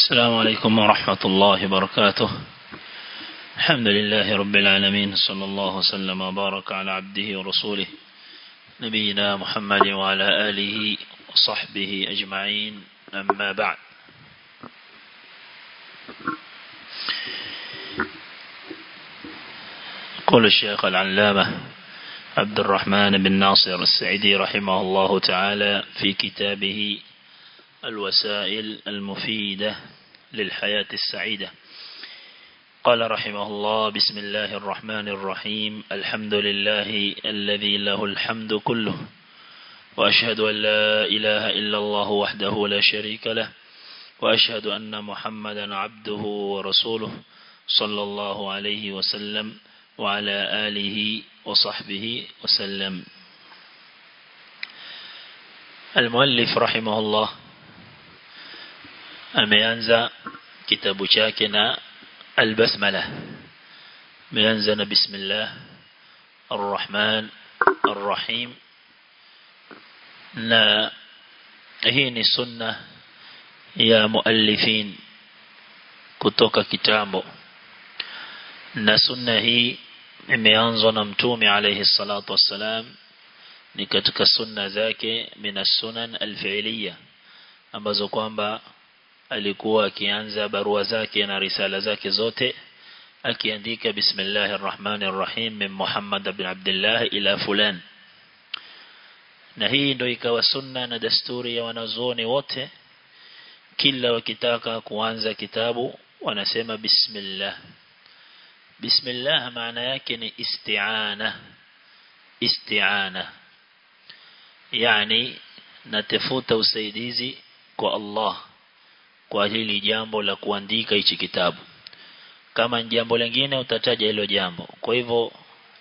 السلام عليكم ورحمة الله وبركاته الحمد لله رب العالمين صلى الله وسلم وبارك على عبده ورسوله نبينا محمد وعلى آله وصحبه أجمعين أما بعد قول الشيخ العلامة عبد الرحمن بن ناصر السعيدي رحمه الله تعالى في كتابه الوسائل المفيدة للحياة السعيدة قال رحمه الله بسم الله الرحمن الرحيم الحمد لله الذي له الحمد كله وأشهد أن لا إله إلا الله وحده لا شريك له وأشهد أن محمدا عبده ورسوله صلى الله عليه وسلم وعلى آله وصحبه وسلم المؤلف رحمه الله ameanza kitabu chake na albasmala ameanza na bismillah arrahman arrahim na hii ni sunna ya muallifin kutoka kitambo na sunna hii imeanzwa na mtume alayhi salatu wassalam ni katika sunna zake mina sunan alfi'liya ambazo kwamba alikuwa akianza barua zake na risala zake zote akiandika bismillahir rahmanir rahim min Muhammad ibn Abdullah ila fulan na hii ndio ikawa sunna na desturi ya wanazuoni wote kila wakitaka kuanza kitabu wanasema bismillah bismillah maana yake ni isti'ana isti'ana yani natafuta usaidizi kwa Allah kwa hili jambo la kuandika hichi kitabu kama jambo lingine utataja hilo jambo kwa hivyo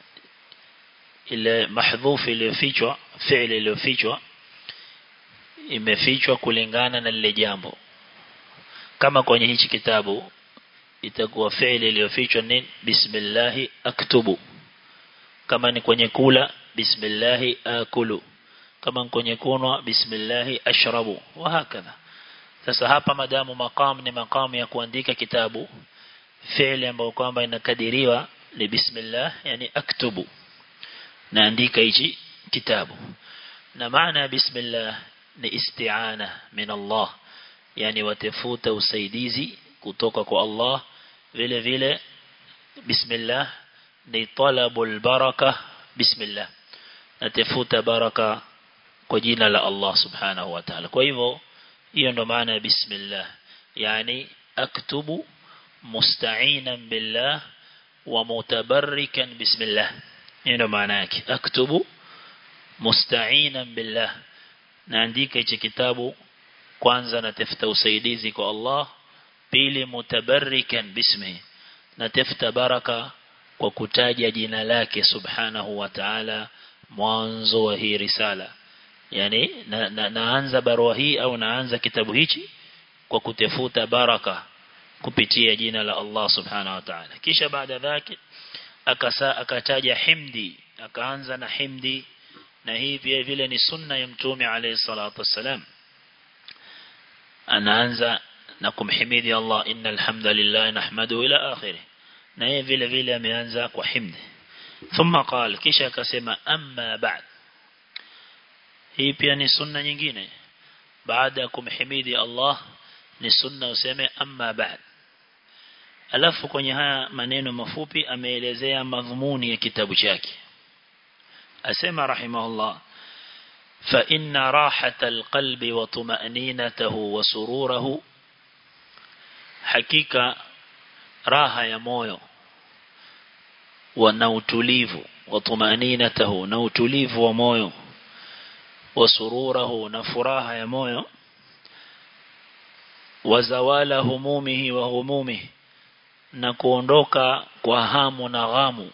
ile mahdhuf iliyofichwa fi'li iliyofichwa imefichwa kulingana na lile jambo kama kwenye hichi kitabu itakuwa fi'li iliyofichwa ni bismillah aktubu kama ni kwenye kula bismillah akulu kama ni kwenye kunwa bismillah ashrabu wa hakadha sasa hapa madamu maqam ni maqam ya kuandika kitabu fi'li ambayo kwamba inakadiriwa ni bismillah yani aktubu naandika hichi kitabu na maana ya bismillah ni isti'ana min Allah yani watafuta usaidizi kutoka kwa Allah vile vile bismillah ni talabul baraka bismillah natafuta baraka kwa jina la Allah subhanahu wa ta'ala kwa hivyo hiyo ndo maana ya bismillah yani aktubu musta'inan billah wa mutabarrikan bismillah hiyo ndo maana yake aktubu musta'inan billah naandika hichi kitabu kwanza natafuta usaidizi kwa Allah pili mutabarrikan bismi natafuta baraka kwa kutaja jina lake subhanahu wa ta'ala mwanzo wa hii risala yani na, na, naanza barua hii au naanza kitabu hichi kwa kutafuta baraka kupitia jina la Allah subhanahu wa ta'ala kisha baada dhake akasa akataja himdi akaanza na himdi na hii vile vile ni sunna ya mtume alayhi salatu wassalam anaanza na kumhimidi Allah innal hamdalillah nahmadu ila akhirih na yeye vile vile ameanza kwa himdi thumma qala kisha akasema amma ba'd hii pia ni sunna nyingine baada ya kumhimidi Allah ni sunna useme amma ba'd alafu kwenye haya maneno mafupi ameelezea madhumuni ya kitabu chake asema rahimahullah fa inna rahata alqalbi wa tuma'ninatahu wa sururuhu hakika raha ya moyo na utulivu wa tuma'ninatahu na utulivu wa moyo wa sururuhu na furaha ya moyo wa zawala humumihi wa humumihi na kuondoka kwa hamu na ghamu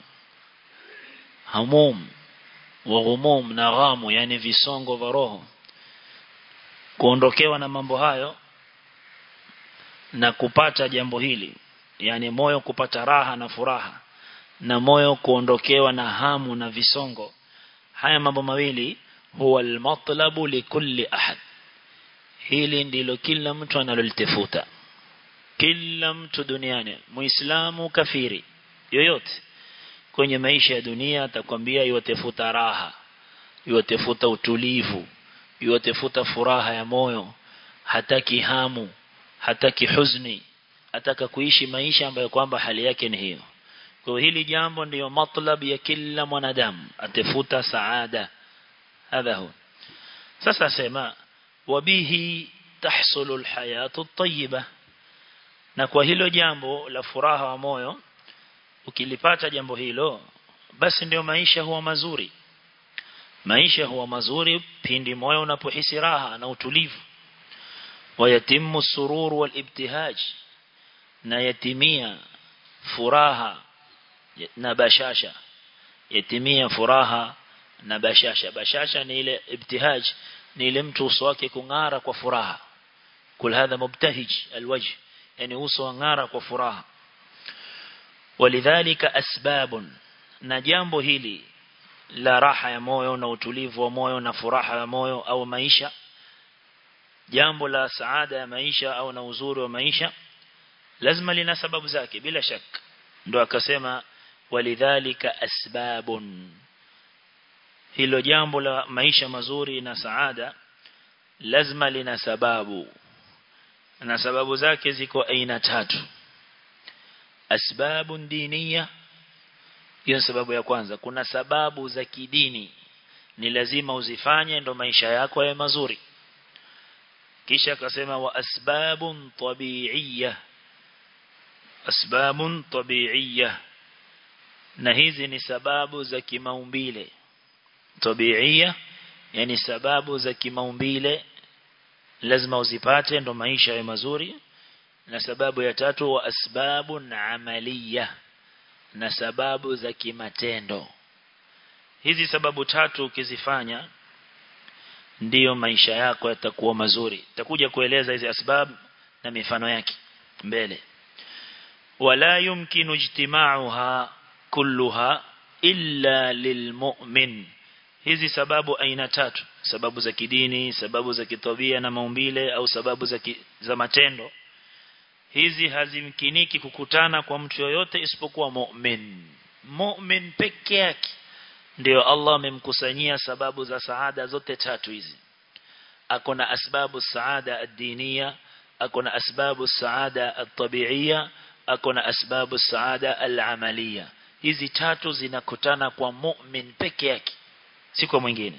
hamum wa ghumum na ghamu yani visongo vya roho kuondokewa na mambo hayo na kupata jambo hili yani moyo kupata raha na furaha na moyo kuondokewa na hamu na visongo haya mambo mawili huwa almatlabu likulli ahad hili ndilo kila mtu analolitafuta kila mtu duniani muislamu kafiri yoyote kwenye maisha ya dunia atakwambia yotefuta raha yotefuta utulivu yotefuta furaha ya moyo hataki hamu hataki huzuni ataka kuishi maisha ambayo kwamba hali yake ni hiyo kwa hili jambo ndiyo matlab ya kila mwanadamu atafuta saada hadha hu sasa sema wabihi tahsulu alhayatu at-tayyiba na kwa hilo jambo la furaha wa moyo ukilipata jambo hilo basi ndio maisha huwa mazuri maisha huwa mazuri pindi moyo unapohisi raha na utulivu wayatimu surur wal ibtihaj na yatimia furaha na bashasha yatimia furaha na bashasha bashasha ni ile ibtihaj ni ile mtu uso wake kung'ara kwa furaha kul hadha mubtahij alwajh yani uso ng'ara kwa furaha walidhalika asbabun na jambo hili la raha ya moyo na utulivu wa moyo na furaha ya moyo au maisha jambo la saada ya maisha au na uzuri wa maisha lazima lina sababu zake bila shaka ndo akasema walidhalika asbabun hilo jambo la maisha mazuri na saada lazima lina sababu na sababu zake ziko aina tatu asbabun diniya hiyo sababu ya kwanza kuna sababu za kidini ni lazima uzifanye ndo maisha yako yawe mazuri kisha akasema wa asbabun tabi'iyya asbabun tabi'iyya na hizi ni sababu za kimaumbile tabi'iyya yani sababu za kimaumbile lazima uzipate ndo maisha yawe mazuri na sababu ya tatu wa asbabun amaliya na sababu za kimatendo hizi sababu tatu ukizifanya ndiyo maisha yako yatakuwa mazuri takuja kueleza hizi asbab na mifano yake mbele wala yumkinu ijtima'uha kulluha illa lilmu'min hizi sababu aina tatu sababu za kidini sababu za kitabia na maumbile au sababu za, ki, za matendo hizi hazimkiniki kukutana kwa mtu yoyote isipokuwa mu'min mu'min peke yake ndio Allah amemkusanyia sababu za saada zote tatu hizi akona asbabu saada ad-diniya akona asbabu saada at-tabi'iyya akona asbabu saada al-amaliya hizi tatu zinakutana kwa mu'min peke yake si kwa mwingine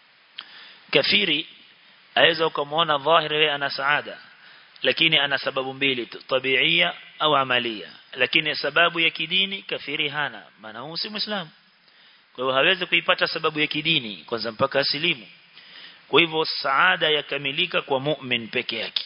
kafiri aweza ukamwona dhahiri yeye ana saada lakini ana sababu mbili tu tabiia au amalia lakini sababu ya kidini kafiri hana maana huyu si muislamu kwa hiyo hawezi kuipata sababu ya kidini kwanza mpaka asilimu kwa hivyo saada yakamilika kwa mu'min peke yake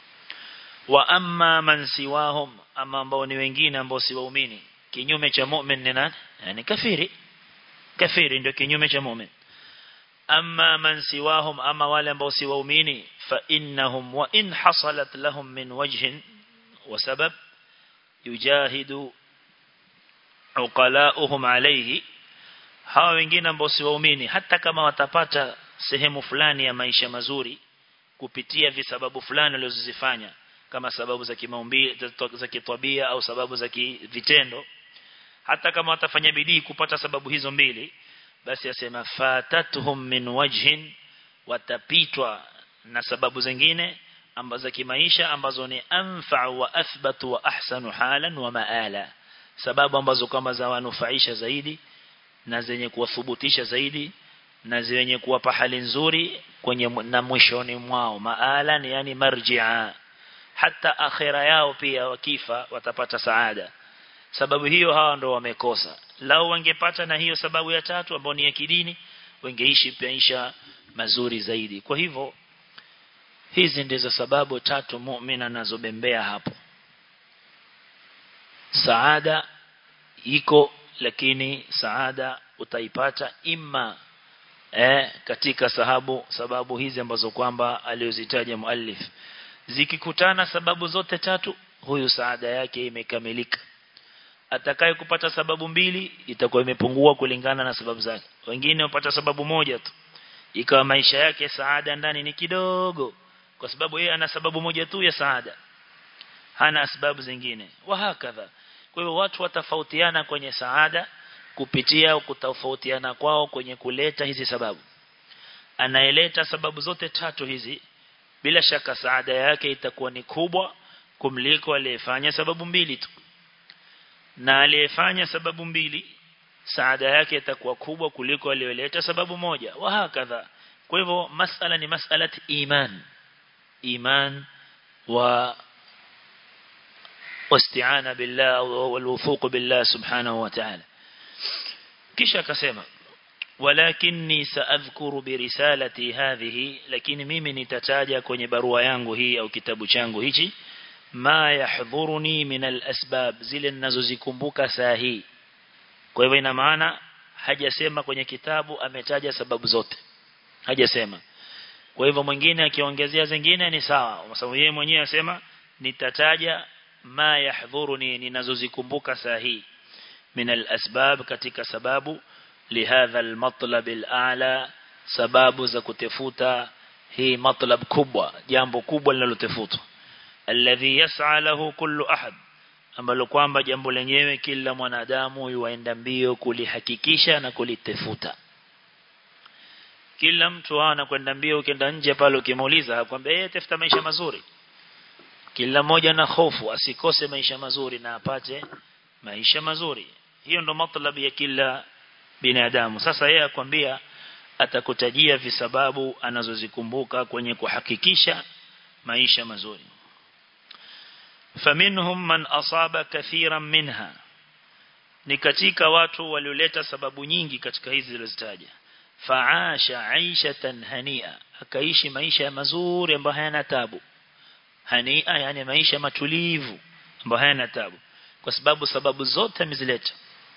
wa amma man siwahum ama ambao ni wengine ambao si waumini kinyume cha mu'min ni nani yani kafiri kafiri ndio kinyume cha mu'min amma man siwahum ama wale ambao si waumini fa innahum wa in hasalat lahum min wajhin wa sabab yujahidu uqala'uhum alayhi hawa wengine ambao si waumini hata kama watapata sehemu fulani ya maisha mazuri kupitia visababu fulani walizozifanya kama sababu za kimaumbile za kitabia au sababu za vitendo hata kama watafanya bidii kupata sababu hizo mbili basi asema fatatuhum min wajhin watapitwa na sababu zingine ambazo za kimaisha ambazo ni anfa wa athbatu wa ahsanu halan wa maala sababu ambazo kama za wanufaisha zaidi na zenye kuwathubutisha zaidi na zenye kuwapa hali nzuri kwenye na mwishoni mwao maala ni yani marji'a hata akhira yao pia wakifa watapata saada sababu hiyo hawa ndo wamekosa lao wangepata na hiyo sababu ya tatu ambayo ni ya kidini wangeishi maisha mazuri zaidi kwa hivyo hizi ndizo sababu tatu muumini anazobembea hapo saada iko lakini saada utaipata imma eh, katika sababu sababu hizi ambazo kwamba aliozitaja muallif zikikutana sababu zote tatu huyu saada yake imekamilika atakaye kupata sababu mbili itakuwa imepungua kulingana na sababu zake wengine wapata sababu moja tu ikawa maisha yake saada ndani ni kidogo kwa sababu yeye ana sababu moja tu ya saada hana sababu zingine wahakadha kwa hivyo watu watafautiana kwenye saada kupitia kutofautiana kwao kwenye kuleta hizi sababu anaeleta sababu zote tatu hizi bila shaka saada yake itakuwa ni kubwa kumliko aliyefanya sababu mbili tu na aliyefanya sababu mbili saada yake itakuwa kubwa kuliko aliyoleta sababu moja wa hakadha kwa hivyo masala ni masala iman iman wa واستعانة بالله والوثوق بالله سبحانه وتعالى kisha akasema walakinni saadhkuru birisalati hadhihi lakini mimi nitataja kwenye barua yangu hii au kitabu changu hichi ma yahdhuruni min alasbab zile ninazozikumbuka saa hii kwa hivyo ina maana hajasema kwenye kitabu ametaja sababu zote hajasema kwa hivyo mwingine akiongezea zingine ni sawa kwa sababu yeye mwenyewe asema nitataja ma yahdhuruni ninazozikumbuka saa hii min alasbab katika sababu lihadha almatlab alala sababu za kutafuta hii matlab kubwa jambo kubwa linalotafutwa alladhi yas'a lahu kullu ahad ambalo kwamba jambo lenyewe kila mwanadamu yuaenda mbio kulihakikisha na kulitafuta kila mtu anakwenda mbio ukienda nje pale ukimuuliza akwambia yeye tafuta maisha mazuri kila mmoja na hofu asikose maisha mazuri na apate maisha mazuri hiyo ndo matlab ya kila binadamu sasa yeye akwambia atakutajia visababu anazozikumbuka kwenye kuhakikisha maisha mazuri faminhum man asaba kathiran minha ni katika watu walioleta sababu nyingi katika hizi zilizozitaja faasha aishatan hania akaishi maisha mazuri ambayo hayana tabu hania yani maisha matulivu ambayo hayana tabu kwa sababu sababu zote amezileta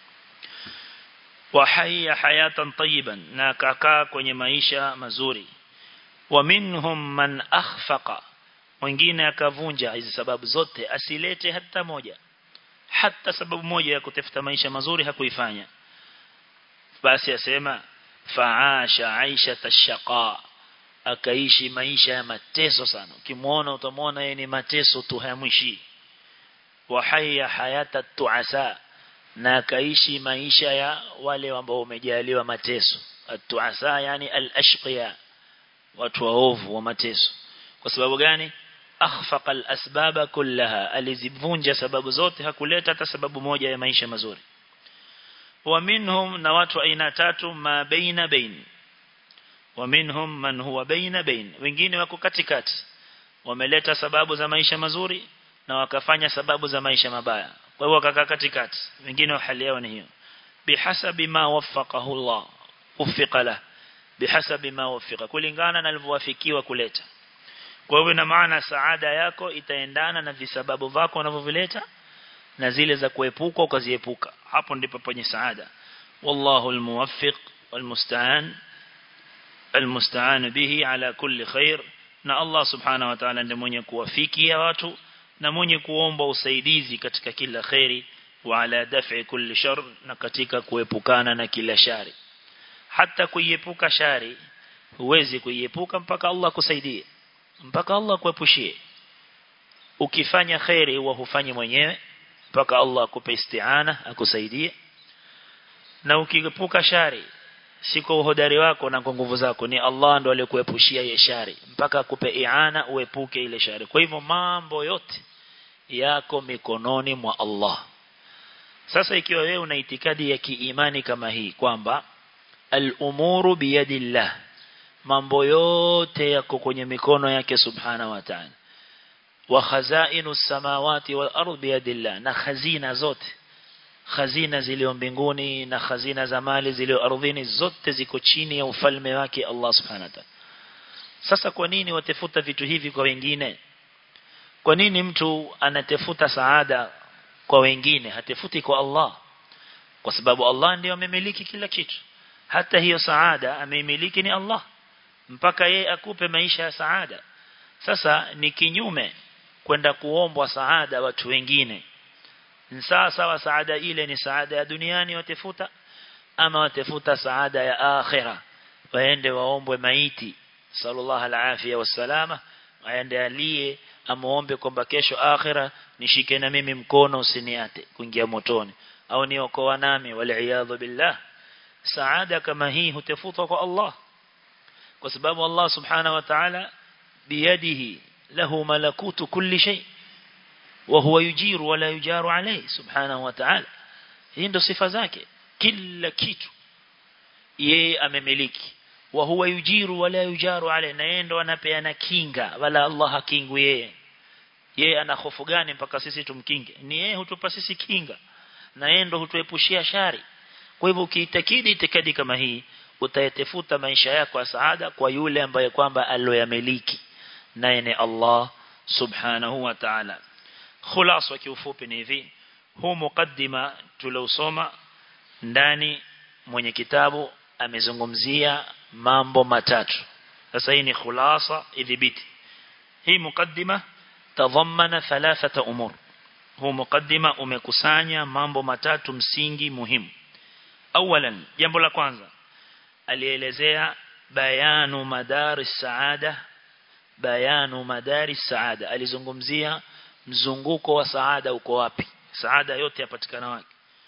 wa haya hayatan tayyiban na kakaa kwenye maisha mazuri wa minhum man akhfaqa mwingine akavunja hizi sababu zote asilete hata moja hata sababu moja ya kutafuta maisha mazuri hakuifanya basi asema faasha aisha tashaqa akaishi maisha ya mateso sana ukimuona utamwona yeye ni mateso tu hayamwishi wa haya hayata tuasa na akaishi maisha ya wale ambao wamejaliwa mateso atuasa yani al-ashqiya watu waovu wa mateso kwa sababu gani akhfaqa al-asbaba kullaha alizivunja sababu zote hakuleta hata sababu moja ya maisha mazuri wa minhum na watu aina tatu ma baina bain wa minhum man huwa baina bain wengine wako katikati wameleta sababu za maisha mazuri na wakafanya sababu za maisha mabaya kwa hiyo wakakaa katikati wengine hali yao ni hiyo bihasabi ma waffaqahu Allah ufiqa la bihasabi ma wafiqa kulingana na alivyowafikiwa kuleta kwa hiyo ina maana saada yako itaendana na visababu vako unavyovileta na zile za kuepuka ukaziepuka hapo ndipo penye saada wallahu almuwaffiq walmusta'an almusta'an bihi ala kulli khair na Allah subhanahu wa ta'ala ndiye mwenye kuwafikia watu na mwenye kuomba usaidizi katika kila khairi wa ala daf'i kulli shar na katika kuepukana na kila shari hata kuiepuka shari huwezi kuiepuka mpaka Allah kusaidie mpaka Allah kuepushie ukifanya khairi huwa hufanyi mwenyewe mpaka Allah akupe isti'ana akusaidie na ukiepuka shari si kwa uhodari wako na kwa nguvu zako ni Allah ndo aliyekuepushia ile shari mpaka akupe iana uepuke ile shari kwa hivyo mambo yote yako mikononi mwa Allah sasa ikiwa wewe una itikadi ya kiimani kama hii kwamba al-umuru biyadillah mambo yote yako kwenye mikono yake subhana wa ta'ala wa khazainu samawati wal ardi biyadillah na khazina zote khazina zilio mbinguni na khazina za mali zilio ardhini zote ziko chini ya ufalme wake Allah subhanahu wa ta'ala sasa kwa nini watafuta vitu hivi kwa wengine kwa nini mtu anatafuta saada kwa wengine hatafuti kwa Allah kwa sababu Allah ndiyo amemiliki kila kitu hata hiyo saada ameimiliki ni Allah mpaka yeye akupe maisha ya saada sasa ni kinyume kwenda kuombwa saada watu wengine sawa sawa saada ile ni saada ya duniani watafuta ama watafuta saada ya akhira waende waombwe maiti sallallahu alafia wasalama waende alie amuombe kwamba kesho akhira nishike na mimi mkono usiniate kuingia motoni au niokoa nami wal billah saada kama hii hutafuta kwa Allah kwa sababu Allah subhanahu wa ta'ala biyadihi lahu malakutu kulli shay wa huwa yujiru wala yujaru alayhi subhanahu wa ta'ala hii ndo sifa zake kila kitu yeye amemiliki wa huwa yujiru wala yujaru alayhi na yeye ndo anapeana kinga wala Allah hakingu yeye yeye ana hofu gani mpaka sisi tumkinge ni yeye hutupa sisi kinga na yeye ndo hutuepushia shari kwa hivyo ukiitakidi itikadi kama hii utayetefuta maisha yako ya saada kwa yule ambaye kwamba aloyamiliki naye ni Allah subhanahu wa ta'ala khulasa kiufupi ni hivi huu mukaddima tuliosoma ndani mwenye kitabu amezungumzia mambo matatu sasa hii ni khulasa idhibiti hii mukaddima tadhammana thalathata umur huu mukaddima umekusanya mambo matatu msingi muhimu awalan jambo la kwanza alielezea bayanu madari saada bayanu madari saada alizungumzia mzunguko wa saada uko wapi saada yote yapatikana wapi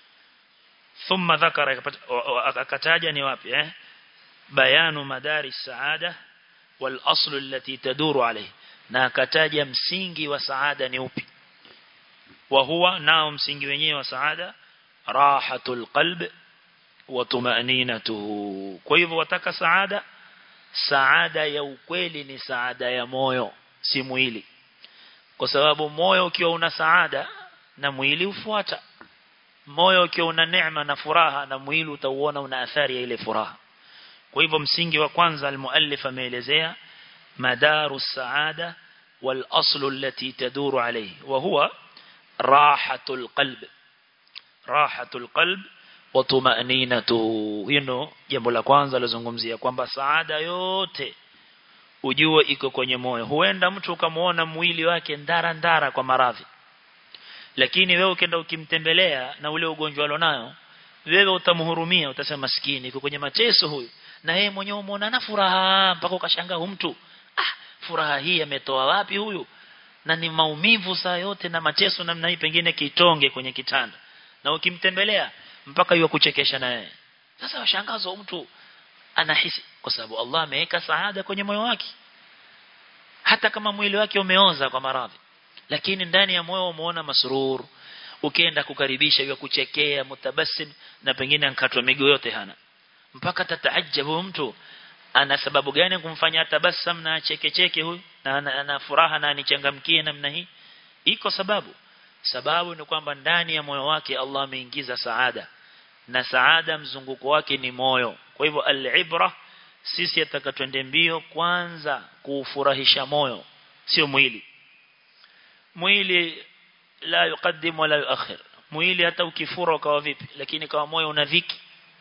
thumma dhakara akataja ni wapi eh bayanu madari saada wal aslu allati taduru alayhi na akataja msingi wa saada ni upi wa huwa nao msingi wenyewe wa saada rahatul qalb wa tumaninatuhu kwa hivyo wataka saada saada ya ukweli ni saada ya moyo si mwili kwa sababu moyo ukiwa una saada na mwili ufuata moyo ukiwa una neema na furaha na mwili utauona una athari ya ile furaha kwa hivyo msingi wa kwanza almuallif ameelezea madaru saada wal aslu allati taduru alayhi wa huwa rahatul qalb rahatul qalb wa tumaninatu hino jambo la kwanza lazungumzia kwamba saada yote ujue iko kwenye moyo huenda mtu ukamuona mwili wake ndara ndara kwa maradhi lakini wewe ukienda ukimtembelea na ule ugonjwa alionayo wewe utamhurumia utasema maskini iko kwenye mateso huyu na yeye mwenyewe umeona na furaha mpaka ukashangaa huyu mtu ah furaha hii ametoa wapi huyu na ni maumivu saa yote na mateso namna hii pengine kitonge kwenye kitanda na ukimtembelea mpaka yeye kuchekesha na yeye sasa washangazo mtu anahisi kwa sababu Allah ameweka saada kwenye moyo wake hata kama mwili wake umeoza kwa maradhi lakini ndani ya moyo umeona masrur ukienda kukaribisha yeye kuchekea mutabassim na pengine ankatwa miguu yote hana mpaka tataajabu mtu ana sababu gani kumfanya tabassam na cheke cheke huyu na ana, ana furaha na anichangamkie namna hii iko sababu sababu ni kwamba ndani ya moyo wake Allah ameingiza saada na saada mzunguko wake ni moyo kwa hivyo al-ibra sisi atakatwende mbio kwanza kuufurahisha moyo sio mwili mwili la yuqaddim wala yuakhir mwili hata ukifura ukawa vipi lakini kama moyo una dhiki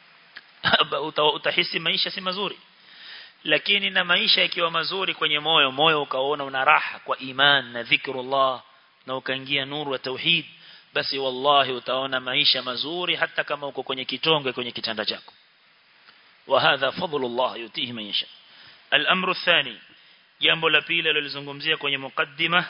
utahisi maisha si mazuri lakini na maisha yakiwa mazuri kwenye moyo moyo ukaona una raha kwa iman na dhikrullah na ukaingia nuru ya tauhid basi wallahi utaona maisha mazuri hata kama uko kwenye kitonge kwenye kitanda chako وهذا فضل الله يؤتيه من يشاء الأمر الثاني jambo la pili alilozungumzia kwenye mukaddima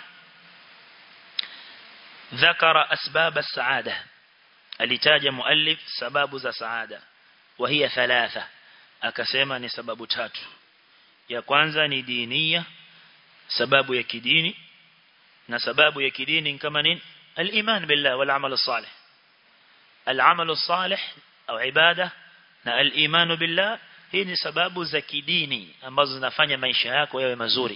ذكر أسباب السعادة alitaja muallif sababu za saada وهي ثلاثة akasema ni sababu tatu ya kwanza ni dinia sababu ya kidini na sababu ya kidini kama nini al-iman billah wal amal salih al-amal salih au ibada na al-iman billah hii ni sababu za kidini ambazo zinafanya maisha yako yawe mazuri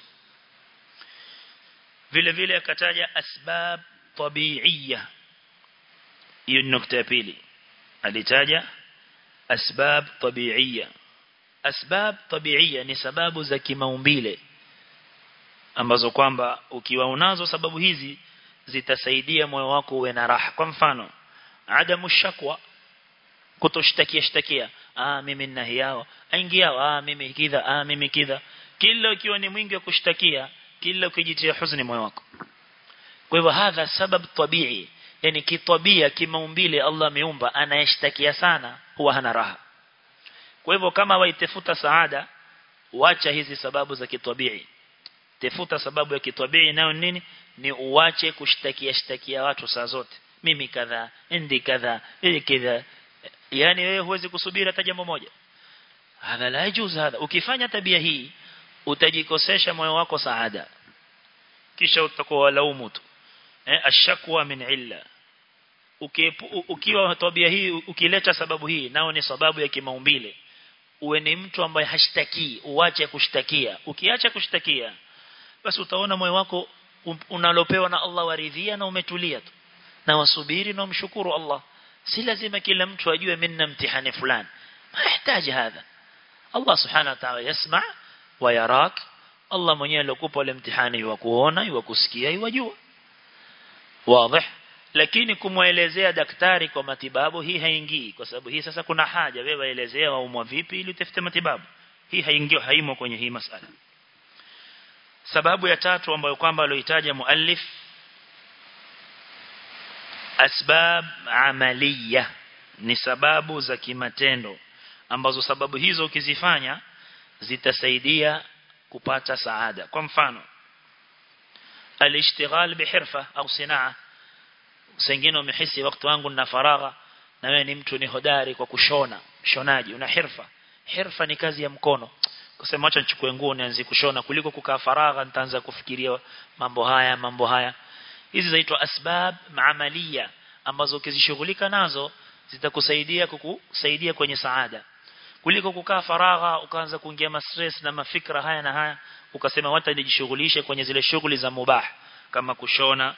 vile vile akataja asbab tabi'iyya hiyo ni nukta ya pili alitaja asbab tabi'iyya asbab tabi'iyya ni sababu za kimaumbile ambazo kwamba ukiwa unazo sababu hizi zitasaidia moyo wako uwe na raha kwa mfano adamu shakwa kutoshtakia shtakia ah mimi nina hiao aingia ah mimi kidha ah mimi kidha kila ukiwa ni mwingi wa kushtakia kila ukijitia huzuni moyo wako kwa hivyo hadha sabab tabii yani kitabia kimaumbile Allah ameumba anayeshtakia sana huwa hana raha kwa hivyo kama waitafuta saada wacha hizi sababu za kitabia tafuta sababu ya kitabii nayo nini ni uache kushtakia shtakia watu saa zote mimi kadha ndi kadha ili kadha yani wewe huwezi kusubiri hata jambo moja hadha la yajuz hadha ukifanya tabia hii utajikosesha moyo wako saada kisha utakuwa walaumu tu eh ashakwa min illa ukiwa tabia hii ukileta sababu hii nao ni sababu ya kimaumbile uwe ni mtu ambaye hashtaki uache kushtakia ukiacha kushtakia basi utaona moyo wako unalopewa na Allah waridhia na umetulia tu na wasubiri na umshukuru Allah si lazima kila mtu ajue minna mtihani fulani mahitaji hadha Allah subhanahu wa ta'ala yasma wa yarak Allah mwenyewe alikupa ile mtihani wa kuona wa kusikia wajua wazi lakini kumwelezea daktari kwa matibabu hii haingii kwa sababu hii sasa kuna haja wewe elezea waumwa vipi ili utafute matibabu hii haingii haimo kwenye hii masala sababu ya tatu ambayo kwamba alioitaja muallif asbab amaliya ni sababu za kimatendo ambazo sababu hizo ukizifanya zitasaidia kupata saada kwa mfano alishtighal bihirfa au sanaa sengine umehisi wakati wangu na faragha na wewe ni mtu ni hodari kwa kushona shonaji una hirfa hirfa ni kazi ya mkono kusema acha nichukue nguo nianze kushona kuliko kukaa faragha nitaanza kufikiria mambo haya mambo haya hizi zaitwa asbab maamalia ambazo ukizishughulika nazo zitakusaidia kukusaidia kwenye saada kuliko kukaa faragha ukaanza kuingia mastress na mafikra haya na haya ukasema wata nijishughulishe kwenye zile shughuli za mubah kama kushona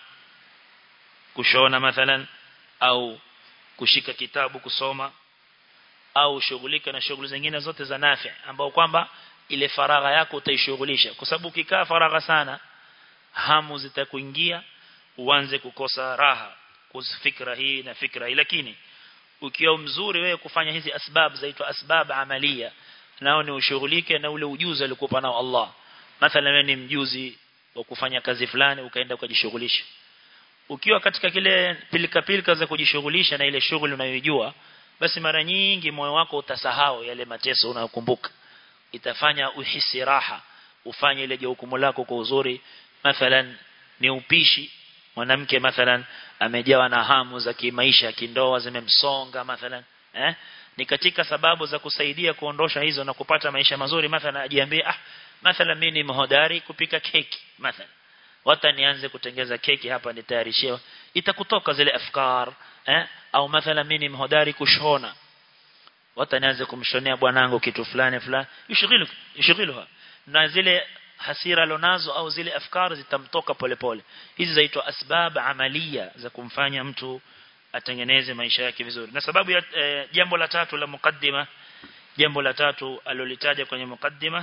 kushona mathalan au kushika kitabu kusoma au shughulika na shughuli zingine zote za nafi ambao kwamba ile faragha yako utaishughulisha kwa sababu ukikaa faragha sana hamu zitakuingia uanze kukosa raha kufikra hii na fikra hii lakini ukiwa mzuri wewe kufanya hizi asbab zaitwa asbab amalia nao ni ushughulike na ule ujuzi alikupa nao Allah mathalan wewe ni mjuzi wa kufanya kazi fulani ukaenda ukajishughulisha ukiwa katika kile pilika pilika za kujishughulisha na ile shughuli unayojua basi mara nyingi moyo wako utasahau yale mateso unayokumbuka itafanya uhisi raha ufanye ile jukumu lako kwa uzuri mathalan ni upishi mwanamke mathalan amejawa na hamu za kimaisha kindoa zimemsonga mathalan eh ni katika sababu za kusaidia kuondosha hizo na kupata maisha mazuri mathalan ajiambie ah mathalan mimi ni mhodari kupika keki mathalan wata nianze kutengeza keki hapa nitayarishiwa itakutoka zile afkar eh au mathalan mimi ni mhodari kushona wata nianze kumshonea bwanangu kitu fulani fulani yushghilu yushghiluha na zile hasira lonazo au zile afkar zitamtoka polepole hizi zaitwa asbab amalia za kumfanya mtu atengeneze maisha yake vizuri na sababu ya e, jambo la tatu la mukaddima jambo la tatu alolitaja kwenye mukaddima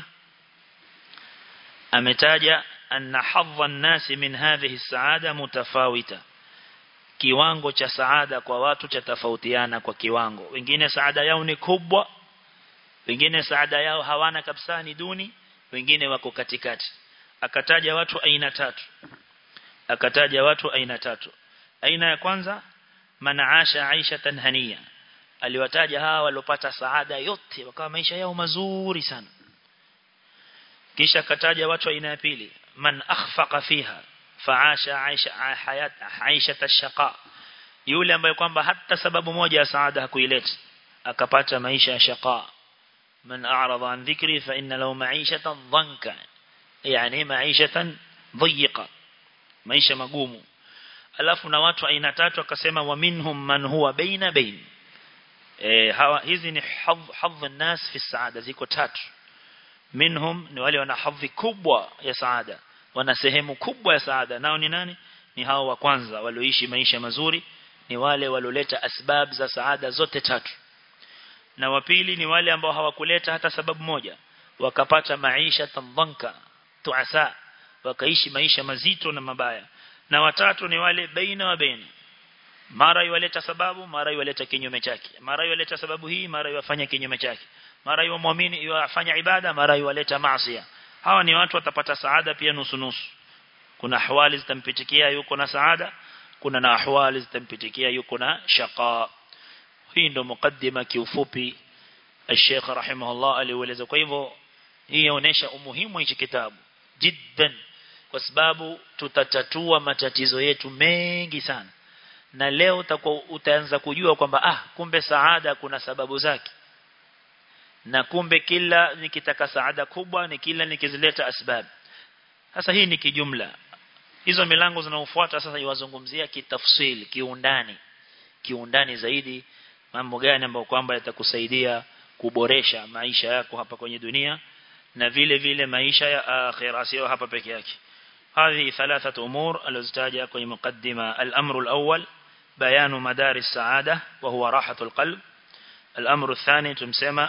ametaja anna hadha an-nasi min hadhihi as-saada mutafawita kiwango cha saada kwa watu cha tofautiana kwa kiwango wengine saada yao ni kubwa wengine saada yao hawana kabisa ni duni wengine wako katikati akataja watu aina tatu akataja watu aina tatu aina ya kwanza manaasha aisha tanhania aliwataja hawa waliopata saada yote wakawa maisha yao mazuri sana kisha akataja watu aina ya pili man akhfaqa fiha faasha aisha hayat aisha tashaqa yule ambaye kwamba hata sababu moja ya saada hakuileta akapata maisha ya shaqa من أعرض عن ذكري فإن له معيشة ضنكا يعني معيشة ضيقة maisha magumu alafu na watu aina tatu akasema wa minhum man huwa baina bain eh hawa hizi ni hadh hadh الناس fi saada ziko tatu minhum ni wale wana hadhi kubwa ya saada wana sehemu kubwa ya saada nao ni nani ni hao wa kwanza walioishi maisha mazuri ni wale walioleta asbab za saada zote tatu na wa pili ni wale ambao hawakuleta hata sababu moja wakapata maisha tandhanka tuasa wakaishi maisha mazito na mabaya na watatu ni wale baina wa baina mara yaleta sababu mara yaleta kinyume chake mara yaleta sababu hii mara yafanya kinyume chake mara yamwamini yafanya ibada mara yaleta maasi hawa ni watu watapata saada pia nusu nusu kuna ahwali zitampitikia yuko na saada kuna na ahwali zitampitikia yuko na shaqa hii ndo mukaddima kiufupi Sheikh rahimahullah alieleza kwa hivyo hii inaonyesha umuhimu hichi kitabu jiddan kwa sababu tutatatua matatizo yetu mengi sana na leo utakuwa utaanza kujua kwamba ah kumbe saada kuna sababu zake na kumbe kila nikitaka saada kubwa ni kila nikizileta asbab sasa hii ni kijumla hizo milango zinaofuata sasa iwazungumzia kitafsili kiundani kiundani zaidi mambo gani ambayo kwamba yatakusaidia kuboresha maisha yako hapa kwenye dunia na vile vile maisha ya akhira sio hapa peke yake هذه ثلاثة أمور الأزتاجة كي مقدمة الأمر الأول بيان مدار السعادة وهو راحة القلب الأمر الثاني تمسمى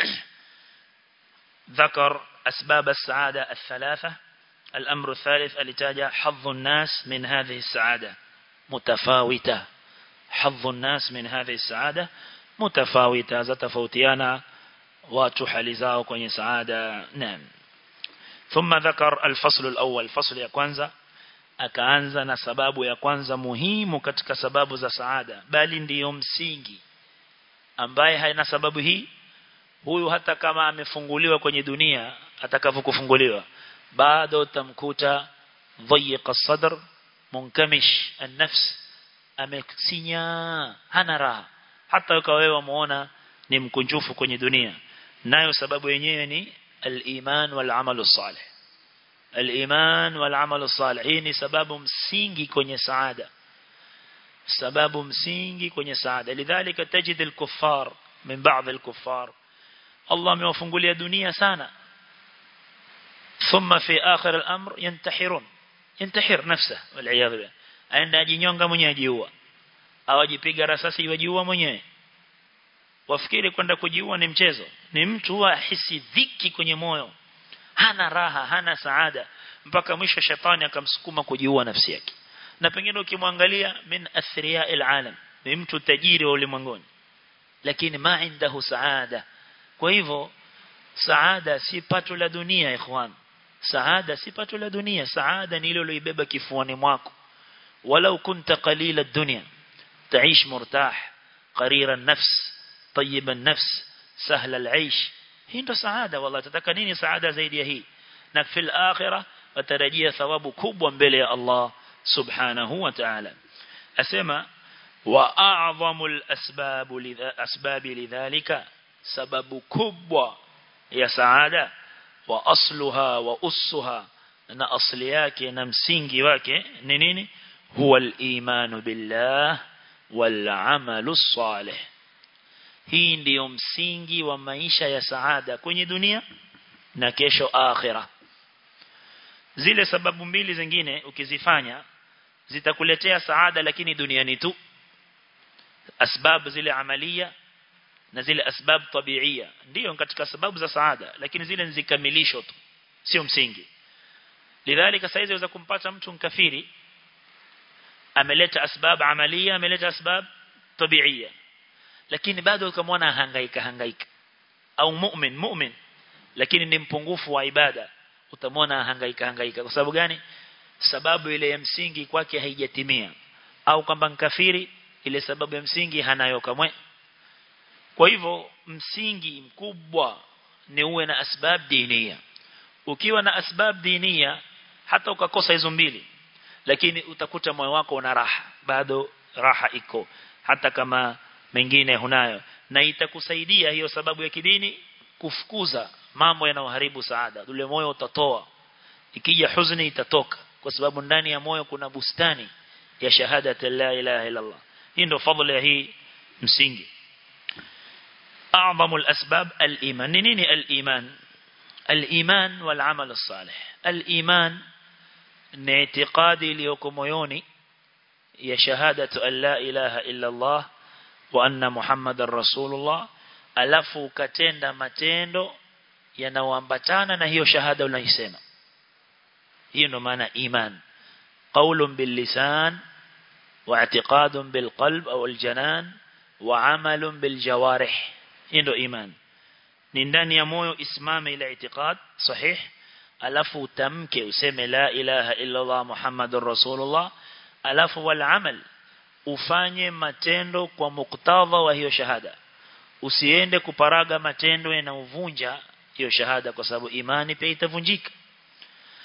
ذكر أسباب السعادة الثلاثة الأمر الثالث الاتاجة حظ الناس من هذه السعادة متفاوتة حظ الناس من هذه السعادة متفاوتة زتفوتيانا وتحلزاو كوني سعادة نعم ثم ذكر الفصل الأول فصل ya kwanza akaanza na sababu ya kwanza muhimu katika sababu za saada bali ndiyo msingi ambaye haina sababu hii huyu hata kama amefunguliwa kwenye dunia atakavyokufunguliwa bado tamkuta dhayiqa sadr munkamish an-nafs amesinya hana raha hata ukawa wewe muona ni mkunjufu kwenye dunia nayo sababu yenyewe ni al-iman wal amalu salih al-iman wal amalu salih hii ni sababu msingi kwenye saada sababu msingi kwenye saada lidhalika tajid al-kuffar min ba'd al-kuffar Allah amewafungulia dunia sana ثم في آخر الأمر ينتحرون ينتحر نفسه والعياذ بالله aenda ajinyonga mwenyewe ajiua au ajipiga rasasi wajiua mwenyewe wafikiri kwenda kujiua ni mchezo ni mtu huwa hisi dhiki kwenye moyo hana raha hana saada mpaka mwisho shetani akamsukuma kujiua nafsi yake na pengine ukimwangalia min athriya alalam ni mtu tajiri wa ulimwenguni lakini ma indahu saada kwa hivyo saada si pato la dunia ikhwan saada si pato la dunia saada ni ile uliobeba kifuani mwako walau kunta qalila dunya تعيش مرتاح قرير النفس طيب النفس سهل العيش hii ndo saada wallahi tataka nini saada zaidi ya hii na fil akhirah watarajia thawabu kubwa mbele ya Allah subhanahu wa ta'ala asema wa a'zamul asbab asbab lidhalika sababu kubwa ya saada wa asluha wa ussuha na asli yake na msingi wake ni nini huwa al-iman billah wal amalu salih hii ndiyo msingi wa maisha ya saada kwenye dunia na kesho akhira zile sababu mbili zingine ukizifanya zitakuletea saada lakini duniani tu asbab zile amalia na zile asbab tabiia ndio katika sababu za saada lakini zile nzikamilisho tu sio msingi lidhalika saizi waweza kumpata mtu mkafiri ameleta asbab amalia ameleta asbab tabiia lakini bado ukamwona hangaika hangaika au mu'min mu'min lakini ni mpungufu wa ibada utamwona hangaika hangaika kwa sababu gani sababu ile ya msingi kwake haijatimia au kwamba mkafiri ile sababu ya msingi hanayo kamwe kwa hivyo msingi mkubwa ni uwe na asbab dinia ukiwa na asbab dinia hata ukakosa hizo mbili lakini utakuta moyo wako una raha bado raha iko hata kama mengine hunayo na itakusaidia hiyo sababu ya kidini kufukuza mambo yanayoharibu saada ule moyo utatoa ikija huzuni itatoka kwa sababu ndani ya moyo kuna bustani ya shahada la ilaha illa Allah hii ndio fadhila ya hii msingi أعظم الأسباب الإيمان نيني الإيمان الإيمان والعمل الصالح الإيمان ناعتقادي ليكم يوني يا شهادة أن لا إله إلا الله وأن محمد رسول الله alafu ukatenda matendo yanayoambatana na hiyo shahada unaisema hiyo ndo maana iman qaulun bil lisan wa i'tiqadun bil qalb au al janan wa amalun bil jawarih hiyo ndo iman ni ndani ya moyo isimame ile i'tiqad sahih alafu utamke useme la ilaha illa Allah muhammadur rasulullah alafu wal amal ufanye matendo kwa muktadha wa hiyo shahada usiende kuparaga matendo yanayovunja hiyo shahada kwa sababu imani pia itavunjika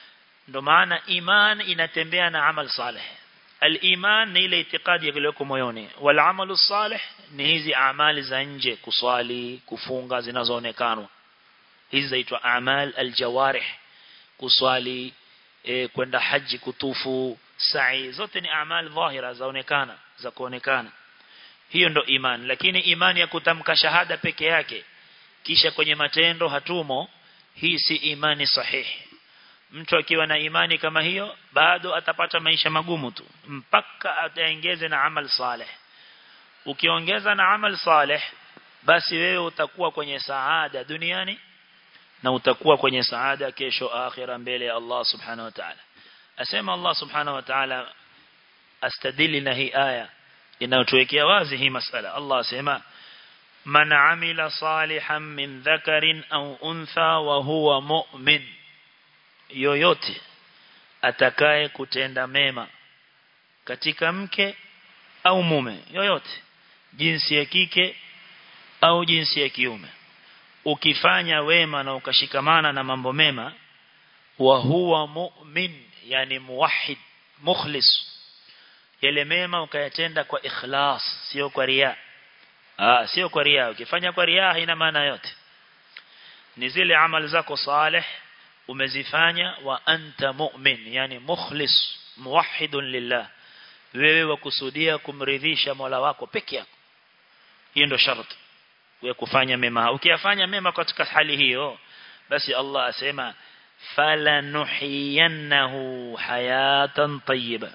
ndo maana iman inatembea na amal salih al-iman ni ile itikadi iliyoko moyoni wal amalu salih ni hizi amali za nje kuswali kufunga zinazoonekana hizi zaitwa amal al-jawarih kuswali e, kwenda haji kutufu sa'i zote ni amal dhahira zaonekana za kuonekana hiyo ndo iman lakini imani ya kutamka shahada peke yake kisha kwenye matendo hatumo hii si imani sahihi mtu akiwa na imani kama hiyo bado atapata maisha magumu tu mpaka ataongeze na amal saleh ukiongeza na amal saleh basi wewe utakuwa kwenye saada duniani na utakuwa kwenye saada kesho akhira mbele ya Allah subhanahu wa ta'ala asema Allah subhanahu wa ta'ala astadili na hii aya inayotuwekea wazi hii masala Allah asema man amila salihan min dhakarin au untha wa huwa mu'min yoyote atakaye kutenda mema katika mke au mume yoyote jinsi ya kike au jinsi ya kiume ukifanya wema na ukashikamana na mambo mema wa huwa mu'min yani muwahhid mukhlis yale mema ukayatenda kwa ikhlas sio kwa ria ah sio kwa ria ukifanya kwa ria haina maana yote ni zile amali zako saleh umezifanya wa anta mu'min yani mukhlis muwahhidun lillah wewe wakusudia kumridhisha Mola wako peke yako hiyo ndio sharti wewe kufanya mema ukiyafanya mema katika hali hiyo basi Allah asema fala nuhiyannahu hayatan tayyiba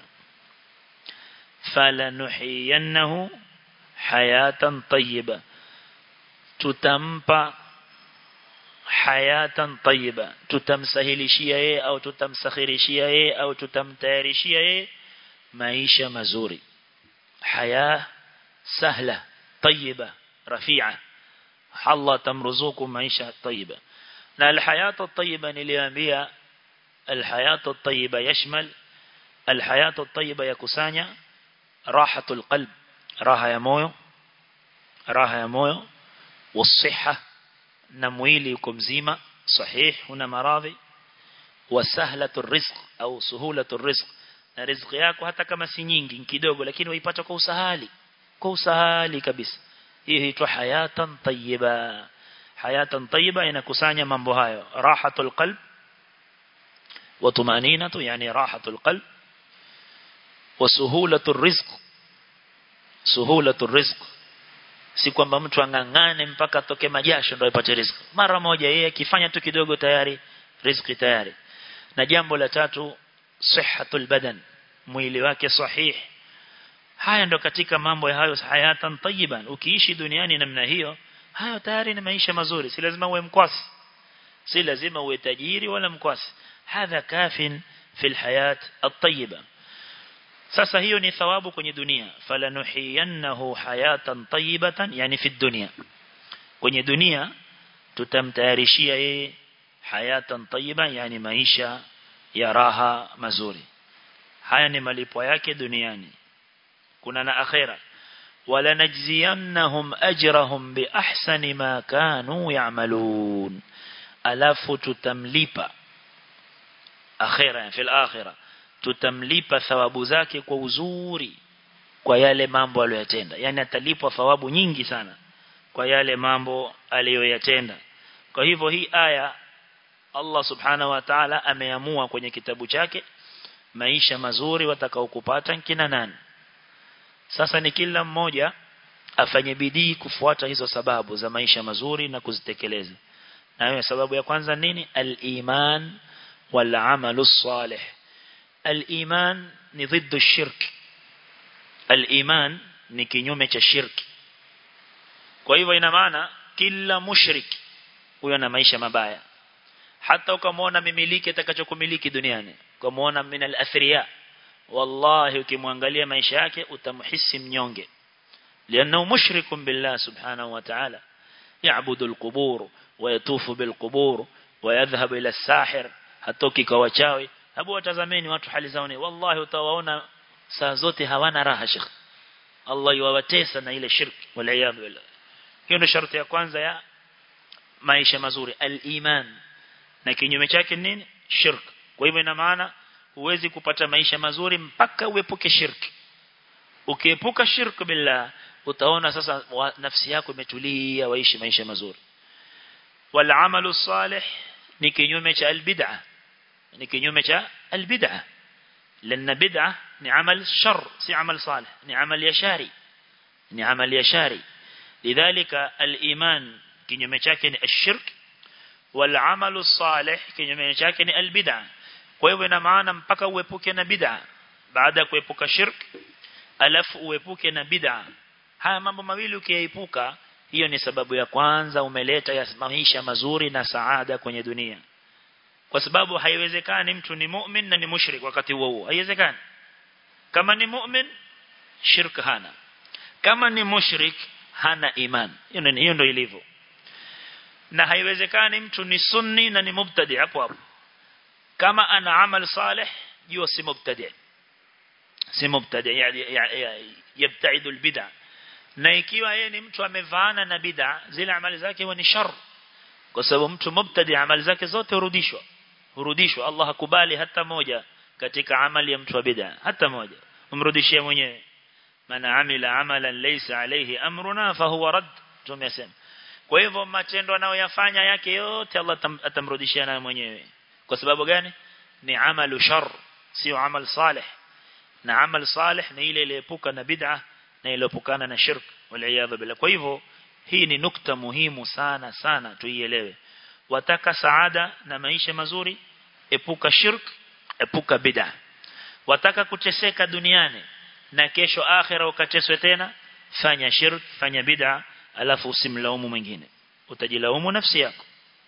fala nuhiyannahu hayatan tayyiba tutampa hayatan tayyiba tutamsahilishia yeye au tutamsakhirishia yeye au tutamtayarishia yeye maisha mazuri haya sahla tayyiba rafi'a Allah tamruzuku maisha tayyiba na alhayatu tayyiba niliambia alhayatu tayyiba yashmal alhayatu tayyiba yakusanya rahatul qalb raha ya moyo raha ya moyo والصحه na mwili uko mzima sahih una maradhi wa sahlatu rizq au suhulatu rizq na riziki yako hata kama si nyingi kidogo lakini waipata kwa usahali kwa usahali kabisa hiyo huitwa hayatan tayyiba hayatan tayyiba inakusanya mambo hayo rahatul qalb wa tumaninatu yani rahatul qalb wa suhulatu rizq suhulatu rizq si kwamba mtu angangane mpaka atoke majasho ndio apate riziki mara moja yeye akifanya tu kidogo tayari riziki tayari na jambo la tatu sihhatul badan mwili wake sahih haya ndo katika mambo ya hayo hayatan tayyiban ukiishi duniani namna hiyo hayo tayari ni maisha mazuri si lazima uwe mkwasi si lazima uwe tajiri wala mkwasi hadha kafin fil hayat at-tayyiba sasa hiyo ni thawabu kwenye dunia falanuhiyannahu hayatan tayyibatan yani fi dunya kwenye dunia tutamtayarishia yeye hayatan tayyiba yani maisha ya raha mazuri haya ni malipo yake duniani kuna na akhera wala najziyannahum ajrahum bi ahsani ma kanu ya'malun alafu tutamlipa akhera fil akhirah tutamlipa thawabu zake kwa uzuri kwa yale mambo aliyoyatenda yani atalipwa thawabu nyingi sana kwa yale mambo aliyoyatenda kwa hivyo hii aya Allah subhanahu wa ta'ala ameamua kwenye kitabu chake maisha mazuri watakaokupata kina nani sasa ni kila mmoja afanye bidii kufuata hizo sababu za maisha mazuri na kuzitekeleza na hiyo sababu ya kwanza nini al-iman wal amalu salih al-iman ni ضد الشرك al-iman ni kinyume cha shirki kwa hivyo ina maana kila mushrik huyo ana maisha mabaya hata ukamwona mimiliki atakachokumiliki duniani ukamwona min al-athriya wallahi ukimwangalia maisha yake utamhisi mnyonge لانه مشرك بالله سبحانه وتعالى يعبد القبور ويطوف بالقبور ويذهب الى الساحر hatoki kwa wachawi hebu watazameni watu hali zao ni wallahi utawaona saa zote hawana raha shekh Allah yuwatesa na ile shirki wal billah hiyo ndio sharti ya kwanza ya maisha mazuri al-iman na kinyume chake nini shirk kwa hivyo ina maana huwezi kupata maisha mazuri mpaka uepuke shirki ukiepuka shirki billah utaona sasa wa, nafsi yako imetulia waishi maisha mazuri wal amalu salih ni kinyume cha albid'a ni kinyume cha albid'a لأن بدعة ni amal shar si amal salih ni amal yashari ni amal yashari lidhalika al-iman kinyume chake ni ashirk wal amalu salih kinyume chake ni albid'a kwa hivyo ina maana mpaka uepuke na bid'a baada ya kuepuka shirk alafu uepuke na bid'a haya mambo mawili ukiyaepuka hiyo ni sababu ya kwanza umeleta ya maisha mazuri na saada kwenye dunia kwa sababu haiwezekani mtu ni mu'min na ni mushrik wakati huo huo haiwezekani kama ni mu'min shirk hana kama ni mushrik hana iman hiyo ndio hiyo ndio ilivyo na haiwezekani mtu ni sunni na ni mubtadi hapo hapo kama ana amal salih jua si mubtadi si mubtadi yani yabtaidu albid'a na ikiwa yeye ni mtu amevaana na bid'a zile amali zake huwa ni shar kwa sababu mtu mubtadi amali zake zote hurudishwa hurudishwa Allah hakubali hata moja katika amali ya mtu wa bid'a hata moja umrudishie mwenyewe mana amila amalan laysa alayhi amruna fahuwa rad tumesema kwa hivyo matendo anayoyafanya yake yote Allah atamrudishia nayo mwenyewe kwa sababu gani ni amalu shar sio amal salih na amal salih ni ile iliyoepuka na bid'a na iliyoepukana na shirk wal billah kwa hivyo hii ni nukta muhimu sana sana tuielewe wataka saada na maisha mazuri epuka shirk epuka bid'a wataka kuteseka duniani na kesho akhira ukateswe tena fanya shirk fanya bid'a alafu usimlaumu mwingine utajilaumu nafsi yako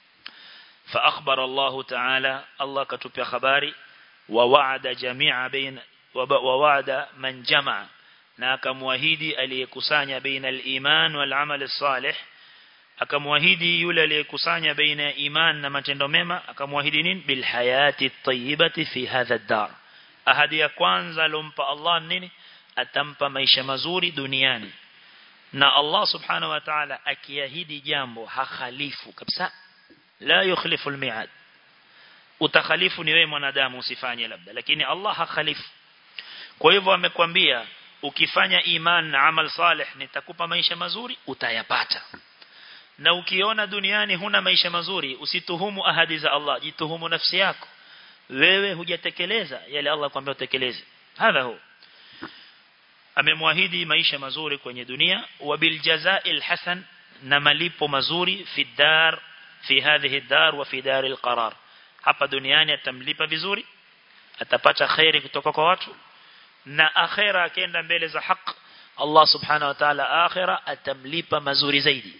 فأخبر الله تعالى الله كتب خباري ووعد جميع بين ووعد من جمع na akamwahidi aliyekusanya baina al-iman wal amal salih akamwahidi yule aliyekusanya baina ya iman na matendo mema akamwahidi nini bil hayati tayyibati fi hadha ad-dar ahadi ya kwanza alompa Allah nini atampa maisha mazuri duniani na Allah subhanahu wa ta'ala akiahidi jambo hakhalifu kabisa la yukhlifu al-mi'ad utakhalifu ni wewe mwanadamu usifanye labda lakini Allah hakhalifu kwa hivyo amekwambia ukifanya iman na amal salih nitakupa maisha mazuri utayapata na ukiona duniani huna maisha mazuri usituhumu ahadi za Allah jituhumu nafsi yako wewe hujatekeleza yale Allah kwambia utekeleze hadha hu amemwahidi maisha mazuri kwenye dunia wa bil jazaa'il hasan na malipo mazuri fi dar fi hadhihi dar wa fi dar al qarar hapa duniani atamlipa vizuri atapata khairi kutoka kwa watu na akhera akienda mbele za haki Allah subhanahu wa ta'ala akhira atamlipa mazuri zaidi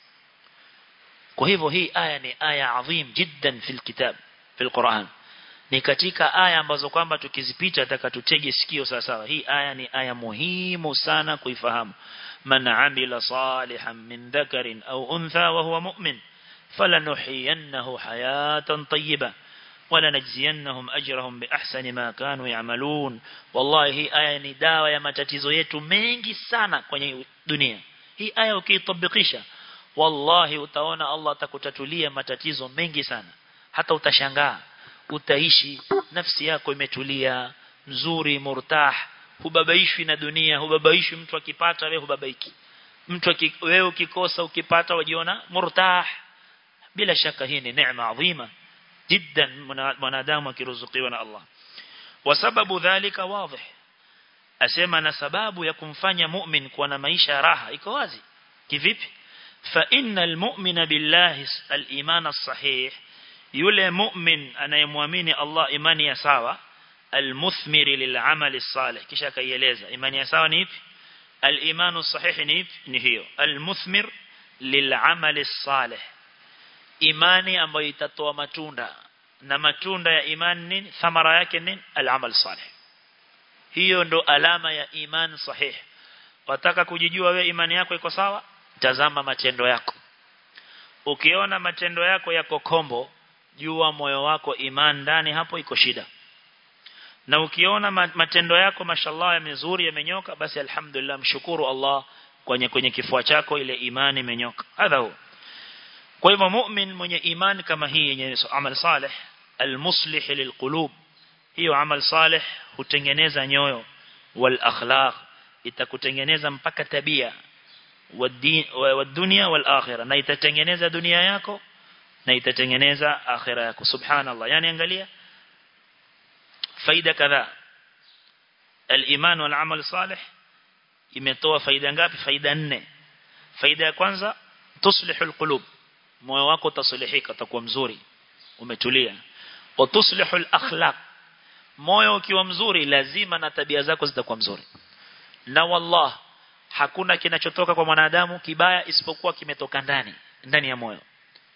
kwa hivyo hii aya ni aya adhim jiddan fil kitab fil Qur'an ni katika aya ambazo kwamba tukizipita atakatutege sikio sawa sawa hii aya ni aya muhimu sana kuifahamu man amila salihan min dhakarin au untha wa huwa mu'min falanuhyiyannahu hayatan tayyibah ولنجزينهم أجرهم بأحسن ما كانوا يعملون والله hii aya ni dawa ya matatizo yetu mengi sana kwenye dunia hii aya ukiitabikisha wallahi utaona Allah atakutatulia matatizo mengi sana hata utashangaa utaishi nafsi yako imetulia nzuri murtah hubabaishwi na dunia hubabaishwi mtu akipata wewe hubabaiki mtu wewe ukikosa ukipata wajiona murtah bila shaka hii ni neema adhima جدا mwanadamu akiruzukiwa na Allah wasababu dhalika wazi asema na sababu ya kumfanya mu'min kuwa na maisha raha iko wazi kivipi fa innal mu'mina billahi al-iman as-sahih yule mu'min anayemwamini Allah imani ya sawa al-muthmir lil'amal as-salih kisha kaieleza imani ya sawa ni ipi al-iman as-sahih ni ipi ni hiyo al-muthmir lil'amal as-salih imani ambayo itatoa matunda na matunda ya imani nini thamara yake nini al-amal salih hiyo ndo alama ya iman sahih wataka kujijua we imani yako iko sawa tazama matendo yako ukiona matendo yako yako kombo jua moyo wako iman ndani hapo iko shida na ukiona matendo yako mashallah yamezuri yamenyoka basi alhamdulillah mshukuru Allah kwenye kwenye kifua chako ile imani imenyoka hadha huo kwa hivyo mu'min mwenye imani kama hii yenye amal salih almuslih lilqulub hiyo amal salih hutengeneza nyoyo wal akhlaq itakutengeneza mpaka tabia wa dunia wal akhirah na itatengeneza dunia yako na itatengeneza akhira yako subhanallah yani angalia faida kadhaa al-iman wal amal salih imetoa faida ngapi faida nne faida ya kwanza tuslihul qulub moyo wako utasulihika utakuwa mzuri umetulia wa tuslihul akhlaq moyo ukiwa mzuri lazima na tabia zako zitakuwa mzuri na wallah hakuna kinachotoka kwa mwanadamu kibaya isipokuwa kimetoka ndani ndani ya moyo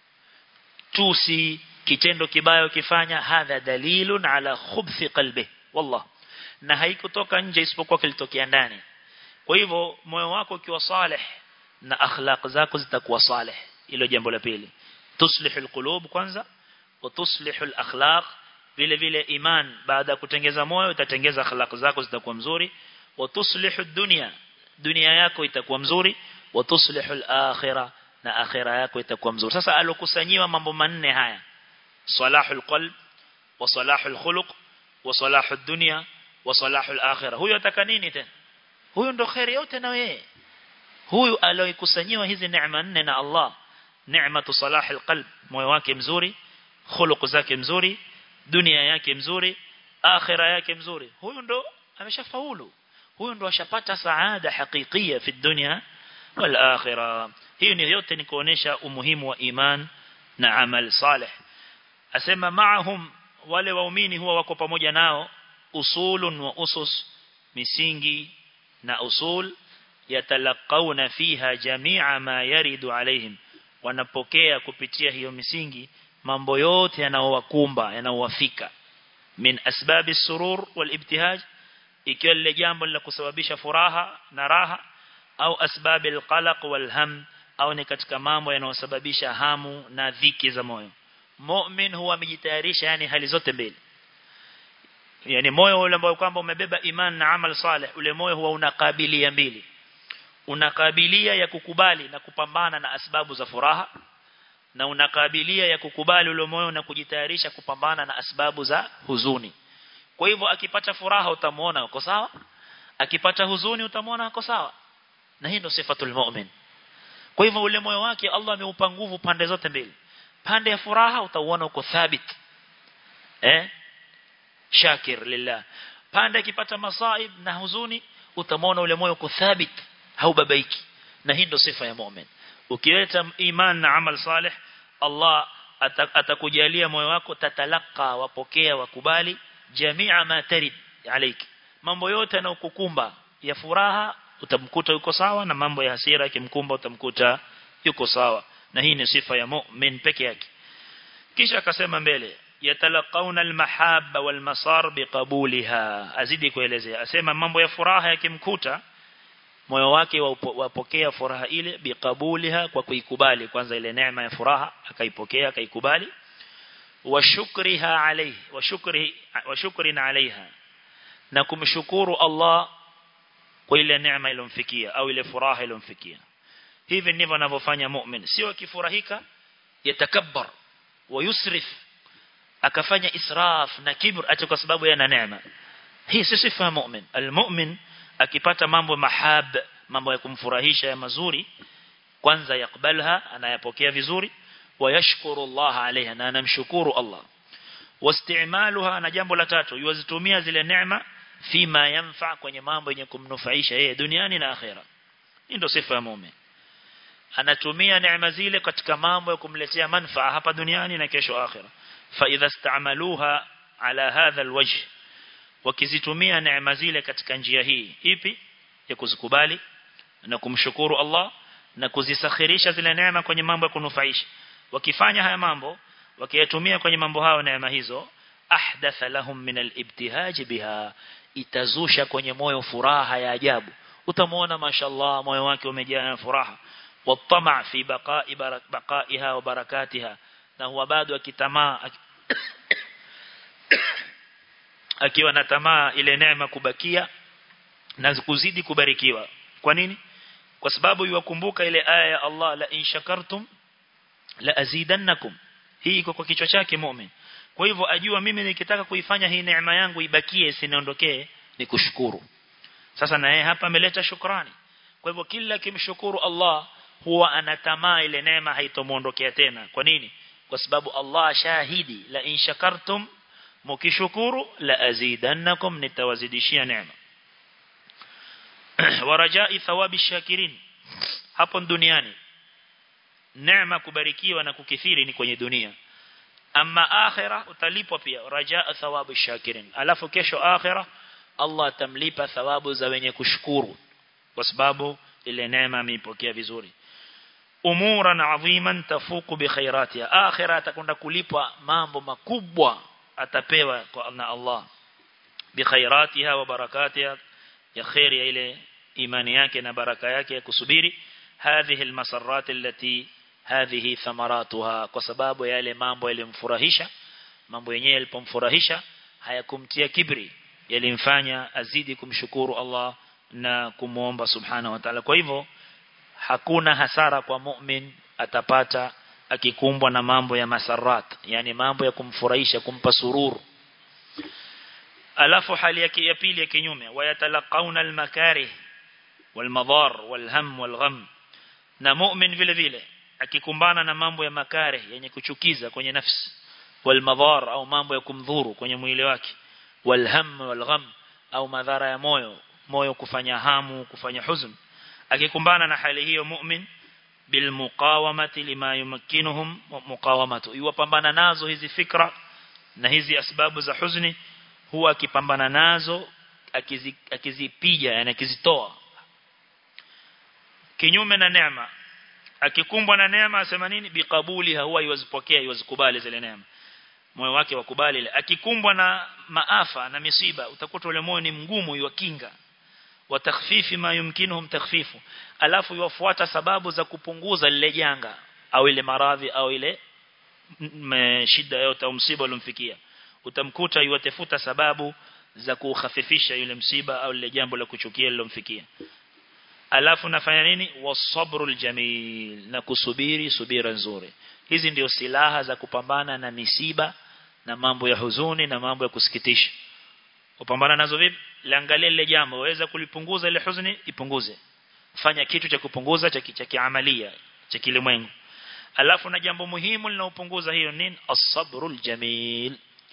tusi kitendo kibaya ukifanya hadha dalilun ala khubthi qalbi wallah na haikutoka nje isipokuwa kilitokea ndani kwa hivyo moyo wako ukiwa saleh na akhlaq zako zitakuwa saleh hilo jambo la pili tuslihul qulub kwanza wa tuslihul akhlaq vile vile iman baada ya kutengeza moyo utatengeza akhlaq zako zitakuwa mzuri wa tuslihud dunya dunia yako itakuwa mzuri wa tuslihul akhirah na akhira yako itakuwa mzuri sasa alokusanyiwa mambo manne haya salahul qalb wa salahul khuluq wa salahud dunya wa salahul akhirah huyo ataka nini tena huyo ndo khairi yote na wewe huyu aliyokusanyiwa hizi neema nne na Allah neema salahul qalb moyo wake mzuri khuluq zake mzuri dunia yake mzuri akhira yake mzuri huyu ndo ameshafaulu huyu ndo ashapata saada hakikia fi dunya wal akhirah hiyo ni yote ni kuonesha umuhimu wa iman na amal salih asema maahum wale waumini huwa wako pamoja nao usulun wa usus misingi na usul yatalaqawna fiha jami'a ma yaridu alaihim wanapokea kupitia hiyo misingi mambo yote yanaowakumba yanaowafika min asbabi surur wal ibtihaj ikiwa lile jambo la kusababisha furaha na raha au asbabi alqalaq wal ham au ni katika mambo yanayosababisha hamu na dhiki za moyo mu'min huwa amejitayarisha yani hali zote mbili yani moyo ule ambao kwamba umebeba iman na amal saleh ule moyo huwa unakabilia mbili unakabilia ya kukubali na kupambana na asbabu za furaha na unakabilia ya kukubali ule moyo na kujitayarisha kupambana na asbabu za huzuni kwa hivyo akipata furaha utamuona uko sawa akipata huzuni utamuona uko sawa na hii ndio sifatul mu'min kwa hivyo ule moyo wake Allah ameupa nguvu pande zote mbili pande ya furaha utauona uko thabit eh shakir lillah pande akipata masaib na huzuni utamwona ule moyo uko thabit haubabaiki na hii ndio sifa ya mu'min ukileta iman na amal salih Allah atakujalia moyo wako tatalaka wapokea wakubali jamia ma tarid alayki mambo yote yanayokukumba ya furaha utamkuta yuko sawa na mambo ya hasira yakimkumba utamkuta yuko sawa na hii ni sifa ya mu'min peke yake kisha akasema mbele yatalaqauna almahabba walmasar biqabuliha azidi kuelezea asema mambo ya furaha yakimkuta moyo wake wapokea furaha ile biqabuliha kwa kuikubali kwanza ile neema ya furaha akaipokea akaikubali wa shukriha alayhi wa shukri wa shukrina alaiha na kumshukuru Allah kwa ile neema ilomfikia au ile furaha ilomfikia hivi ndivyo anavyofanya mu'min sio akifurahika yatakabbar wa yusrif akafanya israf na kibr ati kwa sababu yana neema hii si sifa ya mu'min almu'min akipata mambo mahab mambo ya kumfurahisha ya mazuri kwanza yakbalha anayapokea vizuri wayashkuru Allah alaiha na anamshukuru Allah wastimaluha na jambo la tatu yuzitumia zile neema fima yanfa kwenye mambo yenye kumnufaisha yeye duniani na akhera hii ndio sifa ya muumini anatumia neema zile katika mambo ya kumletea manufaa hapa duniani na kesho akhera fa idha istamaluha ala hadha alwajh wakizitumia neema zile katika njia hii ipi ya kuzikubali na kumshukuru Allah na kuzisakhirisha zile neema kwenye mambo ya kunufaisha wakifanya haya mambo wakiyatumia kwenye mambo hayo neema hizo ahdatha lahum min al-ibtihaj biha itazusha kwenye moyo furaha ya ajabu utamuona mashallah moyo wake umejaa na furaha watama fi baqa'i baqa'iha wa barakatiha na huwa bado akitamaa akiwa na tamaa ile neema kubakia na kuzidi kubarikiwa kwa nini kwa sababu yuwakumbuka ile aya ya Allah la in shakartum la azidannakum hii iko kwa kichwa chake mu'min kwa hivyo ajua mimi nikitaka kuifanya hii neema yangu ibakie isiniondokee ni kushukuru sasa na yeye hapa ameleta shukrani kwa hivyo kila kimshukuru Allah huwa anatamaa ile neema haitomuondokea tena kwa nini kwa sababu Allah shahidi la in shakartum mukishukuru la azidannakum nitawazidishia neema warajai thawabi shakirin hapo duniani neema kubarikiwa na kukithiri ni kwenye dunia ama akhira utalipwa pia rajaa thawabu shakirin alafu kesho akhira Allah atamlipa thawabu za wenye kushukuru kwa sababu ile neema ameipokea vizuri umuran adhiman tafuku bi khairatiha akhira atakwenda kulipwa mambo makubwa atapewa kwa na Allah bi khairatiha wa barakatiha ya khair ya ile imani yake na baraka yake ya kusubiri hadhihi almasarrat allati hadhihi thamaratuha kwa sababu yale mambo yalimfurahisha mambo yenyewe yalipomfurahisha hayakumtia kibri yalimfanya azidi kumshukuru Allah na kumuomba subhanahu wa ta'ala kwa hivyo hakuna hasara kwa mu'min atapata akikumbwa na mambo ya masarat yani mambo ya kumfurahisha kumpa sururu alafu hali yake ya pili ya kinyume wayatalaqauna almakarih walmadhar walham walgham na mu'min vile vile akikumbana na mambo ya makare yenye kuchukiza kwenye nafsi walmadhar au mambo ya kumdhuru kwenye mwili wake walham walgham au madhara ya moyo moyo kufanya hamu kufanya huzn akikumbana na hali hiyo mu'min bilmuqawamati lima yumakkinuhum muqawamatu iwapambana nazo hizi fikra na hizi asbabu za huzuni huwa akipambana nazo akizipija akizi yani akizitoa kinyume na neema akikumbwa na neema asema nini biqabuli huwa iwazipokea iwazikubali zile neema moyo wake wakubali ile akikumbwa na maafa na misiba utakuta ule moyo ni mgumu iwakinga wa takhfifi ma yumkinuhum takhfifu alafu yafuata sababu za kupunguza lile janga au ile maradhi au ile shida yote au msiba uliomfikia utamkuta yuatafuta sababu za kukhafifisha yule msiba au lile jambo la kuchukia lilomfikia alafu nafanya nini wasabrul jamil na kusubiri subira nzuri hizi ndio silaha za kupambana na misiba na mambo ya huzuni na mambo ya kusikitisha upambana nazo vipi liangalia lile jambo waweza kulipunguza ile huzuni ipunguze fanya kitu cha kupunguza cha cha kiamalia cha kilimwengu alafu na jambo muhimu linaopunguza hiyo nini as-sabrul jamil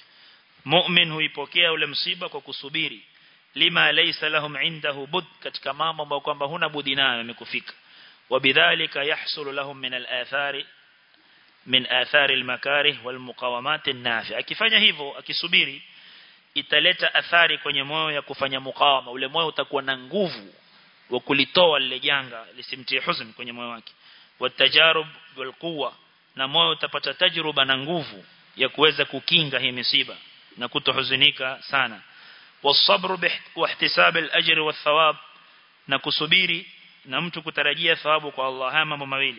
mu'min huipokea ule msiba kwa kusubiri lima laysa lahum indahu bud katika mambo ambayo kwamba huna budi nayo yamekufika wabidhalika yahsulu lahum min al-athari min athari al-makarih wal-muqawamat an-nafi akifanya hivyo akisubiri italeta athari kwenye moyo ya kufanya mukawama ule moyo utakuwa na nguvu wa kulitoa lile janga lisimtie huzuni kwenye moyo wake watajarub walquwa na moyo utapata tajruba na nguvu ya kuweza kukinga hii misiba na kutohuzunika sana والصبر واحتساب الاجر والثواب na kusubiri na mtu kutarajia thawabu kwa Allah haya mambo mawili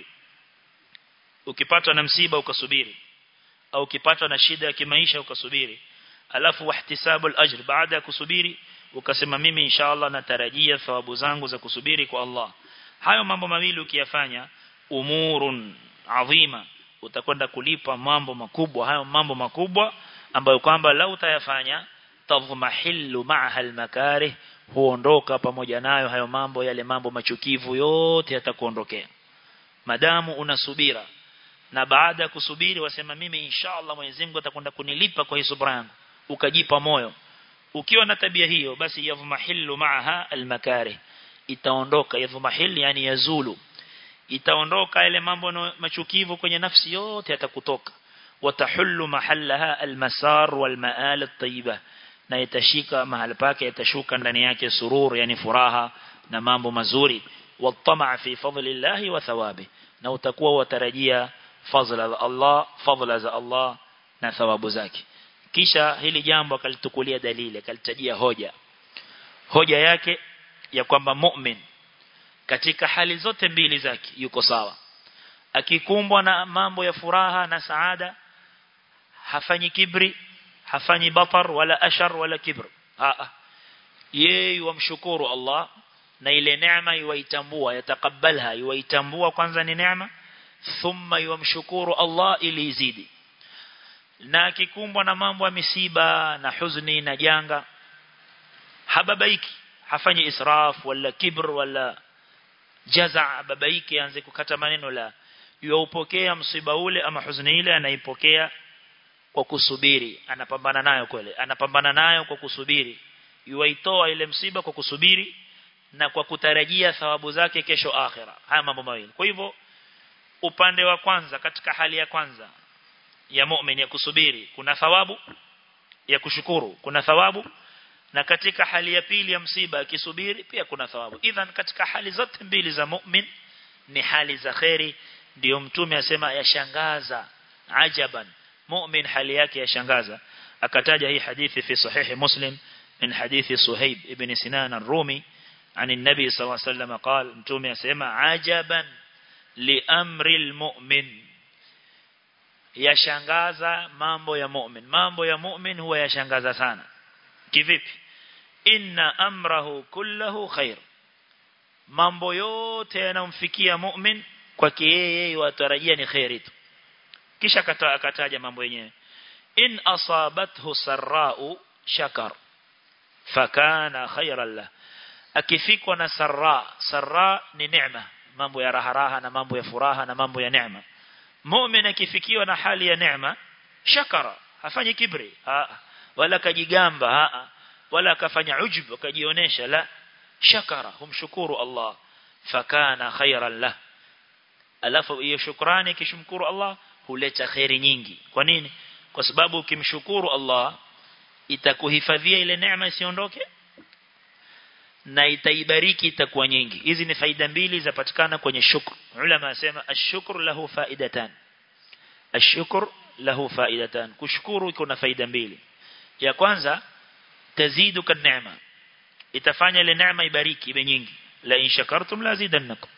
ukipatwa na msiba ukasubiri au ukipatwa na shida ya kimaisha ukasubiri alafu wahtisabu al-ajr baada ya kusubiri ukasema mimi inshallah natarajia thawabu zangu za kusubiri kwa Allah hayo mambo mawili ukiyafanya umurun adhima utakwenda kulipa mambo makubwa hayo mambo makubwa ambayo kwamba lau utayafanya tadhmahillu ma'aha al-makarih huondoka pamoja nayo hayo mambo yale mambo machukivu yote yatakuondokea madamu unasubira na baada ya kusubiri wasema mimi inshallah Mwenyezi Mungu atakwenda kunilipa kwa hii subra yangu ukajipa moyo ukiwa na tabia hiyo basi yadhmahillu ma'aha al-makarih itaondoka yadhmahil yani yazulu itaondoka ile mambo machukivu kwenye nafsi yote yatakutoka watahullu mahallaha al-masar wal-ma'al at-tayyiba na itashika mahali pake yatashuka ndani yake surur yani furaha na mambo mazuri watama fi fadlillahi wa thawabi na utakuwa watarajia fadhila za Allah fadhila za Allah na thawabu zake kisha hili jambo akalitukulia dalili akalitajia hoja hoja yake ya kwamba mu'min katika hali zote mbili zake yuko sawa akikumbwa na mambo ya furaha na saada hafanyi kibri hafanyi batar wala ashar wala kibr a yeye wamshukuru Allah na ile neema yuwaitambua yatakabalha yuwaitambua kwanza ni neema thumma yuwamshukuru Allah ili izidi na akikumbwa na mambo ya misiba na huzuni na janga hababaiki hafanyi israf wala kibr wala jaza babaiki aanze kukata maneno la yuupokea msiba ule ama huzuni ile anaipokea kwa kusubiri anapambana nayo kweli anapambana nayo kwa kusubiri yuaitoa ile msiba kwa kusubiri na kwa kutarajia thawabu zake kesho akhira haya mambo mawili kwa hivyo upande wa kwanza katika hali ya kwanza ya mu'min ya kusubiri kuna thawabu ya kushukuru kuna thawabu na katika hali ya pili ya msiba akisubiri pia kuna thawabu idhan katika hali zote mbili za mu'min ni hali za khairi ndio mtume asema yashangaza ajaban mu'min hali yake yashangaza akataja hii hadithi fi sahihi muslim min hadithi suhaib ibn sinan ar-rumi عن النبي صلى الله عليه وسلم قال متومي اسمع عجبا لامر المؤمن yashangaza mambo ya mu'min mambo ya mu'min huwa yashangaza sana kivipi inna amrahu kullahu khair mambo yote yanamfikia mu'min kwake yeye watarajia ni khairi tu kisha akataja mambo yenyewe in asabathu sarra'u shakar fakana khairan lahu akifikwa na sarra sarra ni neema mambo ya raha raha na mambo ya furaha na mambo ya neema mu'min akifikiwa na hali ya neema shakara hafanyi kibri ha, wala kajigamba ha, wala akafanya ujub akajionesha la shakara humshukuru Allah fakana khairan lah alafu hiyo shukrani kishmkuru Allah huleta khairi nyingi kwa nini kwa sababu ukimshukuru Allah itakuhifadhia ile neema isiondoke na itaibariki itakuwa nyingi hizi ni faida mbili zapatikana kwenye shukr ulama asema ashukru lahu faidatan ashukr lahu faidatan kushukuru iko na faida mbili ya kwanza tazidu kan neema itafanya ile neema ibariki iwe nyingi la in shakartum la zidannakum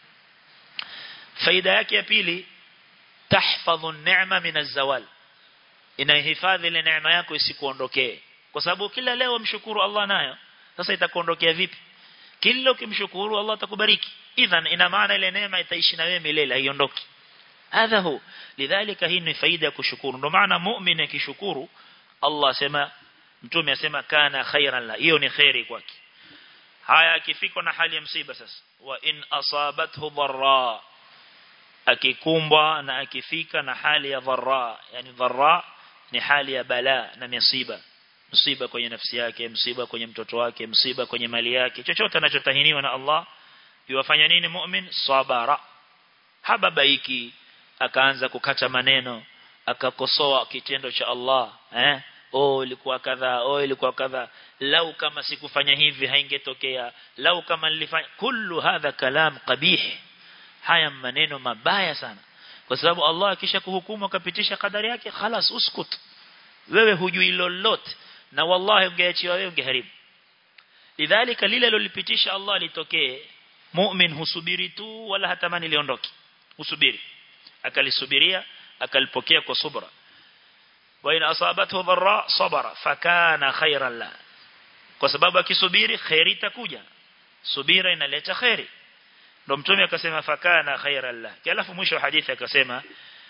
faida yake ya pili tahfadhu neema min azawal inahifadhi ile neema yako isikuondokee kwa sababu kila leo mshukuru Allah nayo sasa itakuondokea vipi kila ukimshukuru Allah atakubariki idhan ina maana ile neema itaishi na wewe milele haiondoki hadha hu lidhalika hii ni faida ya kushukuru ndio maana muumini akishukuru Allah sema mtume asema kana khairan la hiyo ni khairi kwake haya akifika na hali ya msiba sasa wa in asabathu dharra akikumbwa na akifika na hali ya dharra yani dharra ni hali ya bala na msiba msiba kwenye nafsi yake msiba kwenye mtoto wake msiba kwenye mali yake chochote anachotahiniwa na Allah yuwafanya nini mu'min sabara hababaiki akaanza kukata maneno akakosoa kitendo cha Allah eh oh ilikuwa kadha oh ilikuwa kadha lau kama sikufanya hivi haingetokea lau kama nilifanya kullu hadha kalam qabih haya maneno mabaya sana kwa sababu Allah akisha kuhukumu akapitisha kadari yake khalas uskut wewe hujui lolote na wallahi ungeachiwa wewe ungeharibu lidhalika lile lolipitisha Allah litokee mu'min husubiri tu wala hatamani liondoke husubiri akalisubiria akalipokea kwa subra wa in asabathu dharra sabara fakana khairan la kwa sababu akisubiri khairi itakuja subira inaleta khairi ndo mtume akasema fakana khairan la alafu mwisho wa hadithi akasema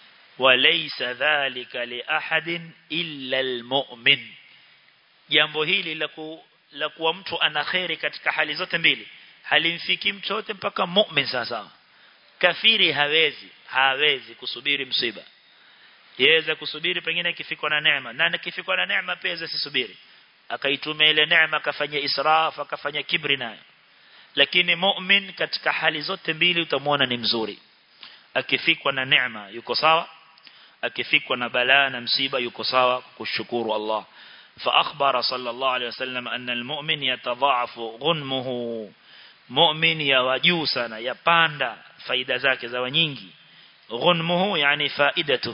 walaysa dhalika li ahadin illa almu'min jambo hili la ku, la kuwa mtu ana khairi katika hali zote mbili halimfiki mtu yote mpaka mu'min sasa kafiri hawezi hawezi kusubiri msiba yaweza kusubiri pengine kifikwa na neema na kifikwa na neema pia asisubiri akaitumia ile neema akafanya israf akafanya kibri nayo lakini mu'min katika hali zote mbili utamwona ni mzuri akifikwa na neema yuko sawa akifikwa na balaa na msiba yuko sawa kushukuru Allah فأخبر صلى الله عليه وسلم أن المؤمن يتضاعف غنمه مؤمن يواجوسنا يباندا فايدة ذاك زوا nyingi غنمه يعني فائدته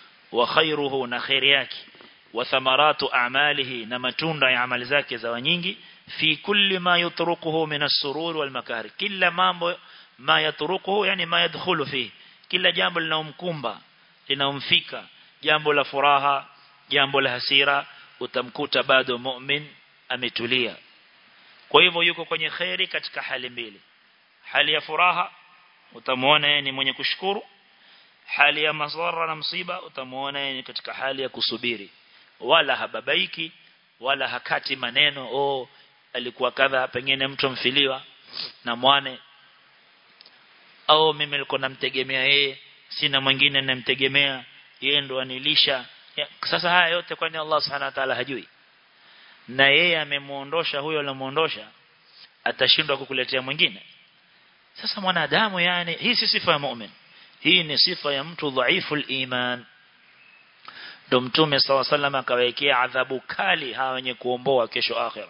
وخيره نخير yake وثمرات أعماله نمتunda ya amali zake zawa nyingi في كل ما يطرقه من السرور والمكاره كل mambo ما يطرقه يعني ما يدخل فيه kila jambo linaomkumba linaomfika jambo la furaha jambo la hasira utamkuta bado mu'min ametulia kwa hivyo yuko kwenye khairi katika hali mbili hali ya furaha utamuona yeye ni mwenye kushukuru hali ya maswara na msiba utamuona yeye katika hali ya kusubiri wala hababaiki wala hakati maneno oh alikuwa kadha pengine mtu mfiliwa na mwane au mimi nilikuwa namtegemea yeye sina mwingine namtegemea yeye ndo anilisha ya, sasa haya yote kwani Allah subhanahu wa ta'ala hajui na yeye amemuondosha huyo alomuondosha atashindwa kukuletea mwingine sasa mwanadamu yani hii si sifa ya mu'min hii ni sifa ya mtu dhaifu iman ndo mtume saw sallam akawekea adhabu kali hawa wenye kuomboa kesho akhira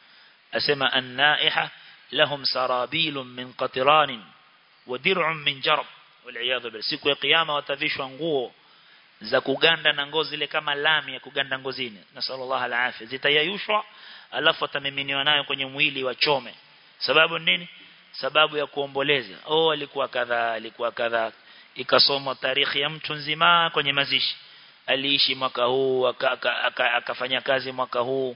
asema an-naiha lahum sarabilun min qatran wa dir'un min jarab wal billah siku ya kiyama watavishwa nguo za kuganda na ngozi ile kama lami ya kuganda ngozini na sallallahu alaihi zitayayushwa alafu atamiminiwa nayo kwenye mwili wa chome sababu nini sababu ya kuomboleza oh alikuwa kadha alikuwa kadha ikasomwa tarikhi ya mtu nzima kwenye mazishi aliishi mwaka huu akafanya aka, aka, aka kazi mwaka huu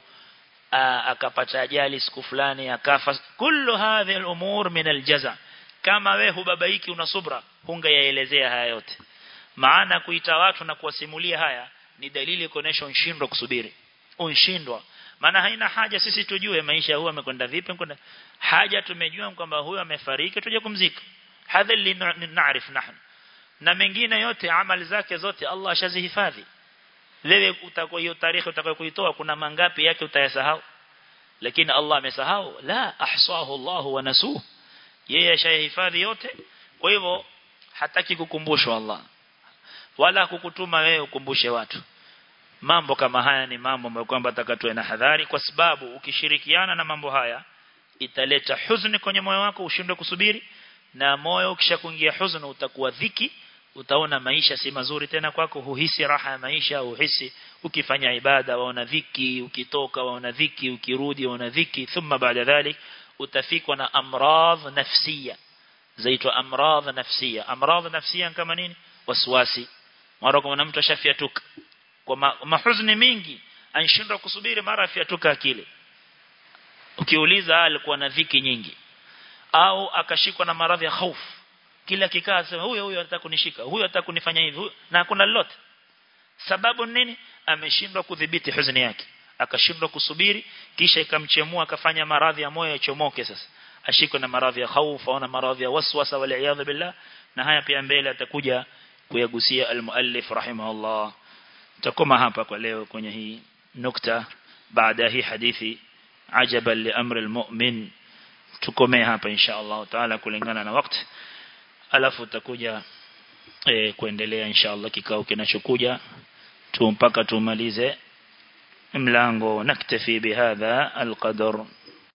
akapata ajali siku fulani akafa kullu hadhi al-umur min al-jaza kama wewe hubabaiki una subra hungeyaelezea haya yote maana kuita watu na kuwasimulia haya ni dalili kuonesha unshindwa kusubiri unshindwa maana haina haja sisi tujue maisha huyu amekwenda vipi kwenda haja tumejua kwamba huyu amefariki tuje kumzika hadha li naarif nahnu na mengine yote amali zake zote Allah ashazihifadhi wewe utakuwa hiyo tarehe utakayokuitoa kuna mangapi yake utayasahau lakini Allah amesahau la ahsahu Allah wa nasuh yeye ashahifadhi yote kwa hivyo hataki kukumbushwa Allah wala kukutuma wewe ukumbushe watu mambo kama haya ni mambo ambayo kwamba atakatoe na hadhari kwa sababu ukishirikiana na mambo haya italeta huzuni kwenye moyo wako ushindwe kusubiri na moyo ukishakuingia huzuni utakuwa dhiki utaona maisha si mazuri tena kwako huhisi raha ya maisha uhisi ukifanya ibada waona dhiki ukitoka waona dhiki ukirudi waona dhiki thumma baada dhalik utafikwa na amradh nafsiya zaitwa amradh nafsiya amradh nafsiya kama nini waswasi mara kwa mtu ashafiatuka kwa ma, mahuzuni mingi anshindwa kusubiri mara afiatuka akili ukiuliza alikuwa na dhiki nyingi au akashikwa na maradhi ya hofu kila kikaa sema huyo huyo anataka kunishika huyo anataka kunifanya hivi na hakuna lolote sababu nini ameshindwa kudhibiti huzuni yake akashindwa kusubiri kisha ikamchemua akafanya maradhi ya moyo yachomoke sasa ashikwe na maradhi ya hofu au na maradhi ya waswasa wal iyad billah na haya pia mbele atakuja kuyagusia al-muallif rahimahullah takoma hapa kwa leo kwenye hii nukta baada hii hadithi ajaban li amri al-mu'min tukomee hapa insha Allah taala kulingana na wakati alafu tutakuja e, kuendelea insha Allah kikao kinachokuja tu mpaka tumalize mlango naktafi bihadha alqadar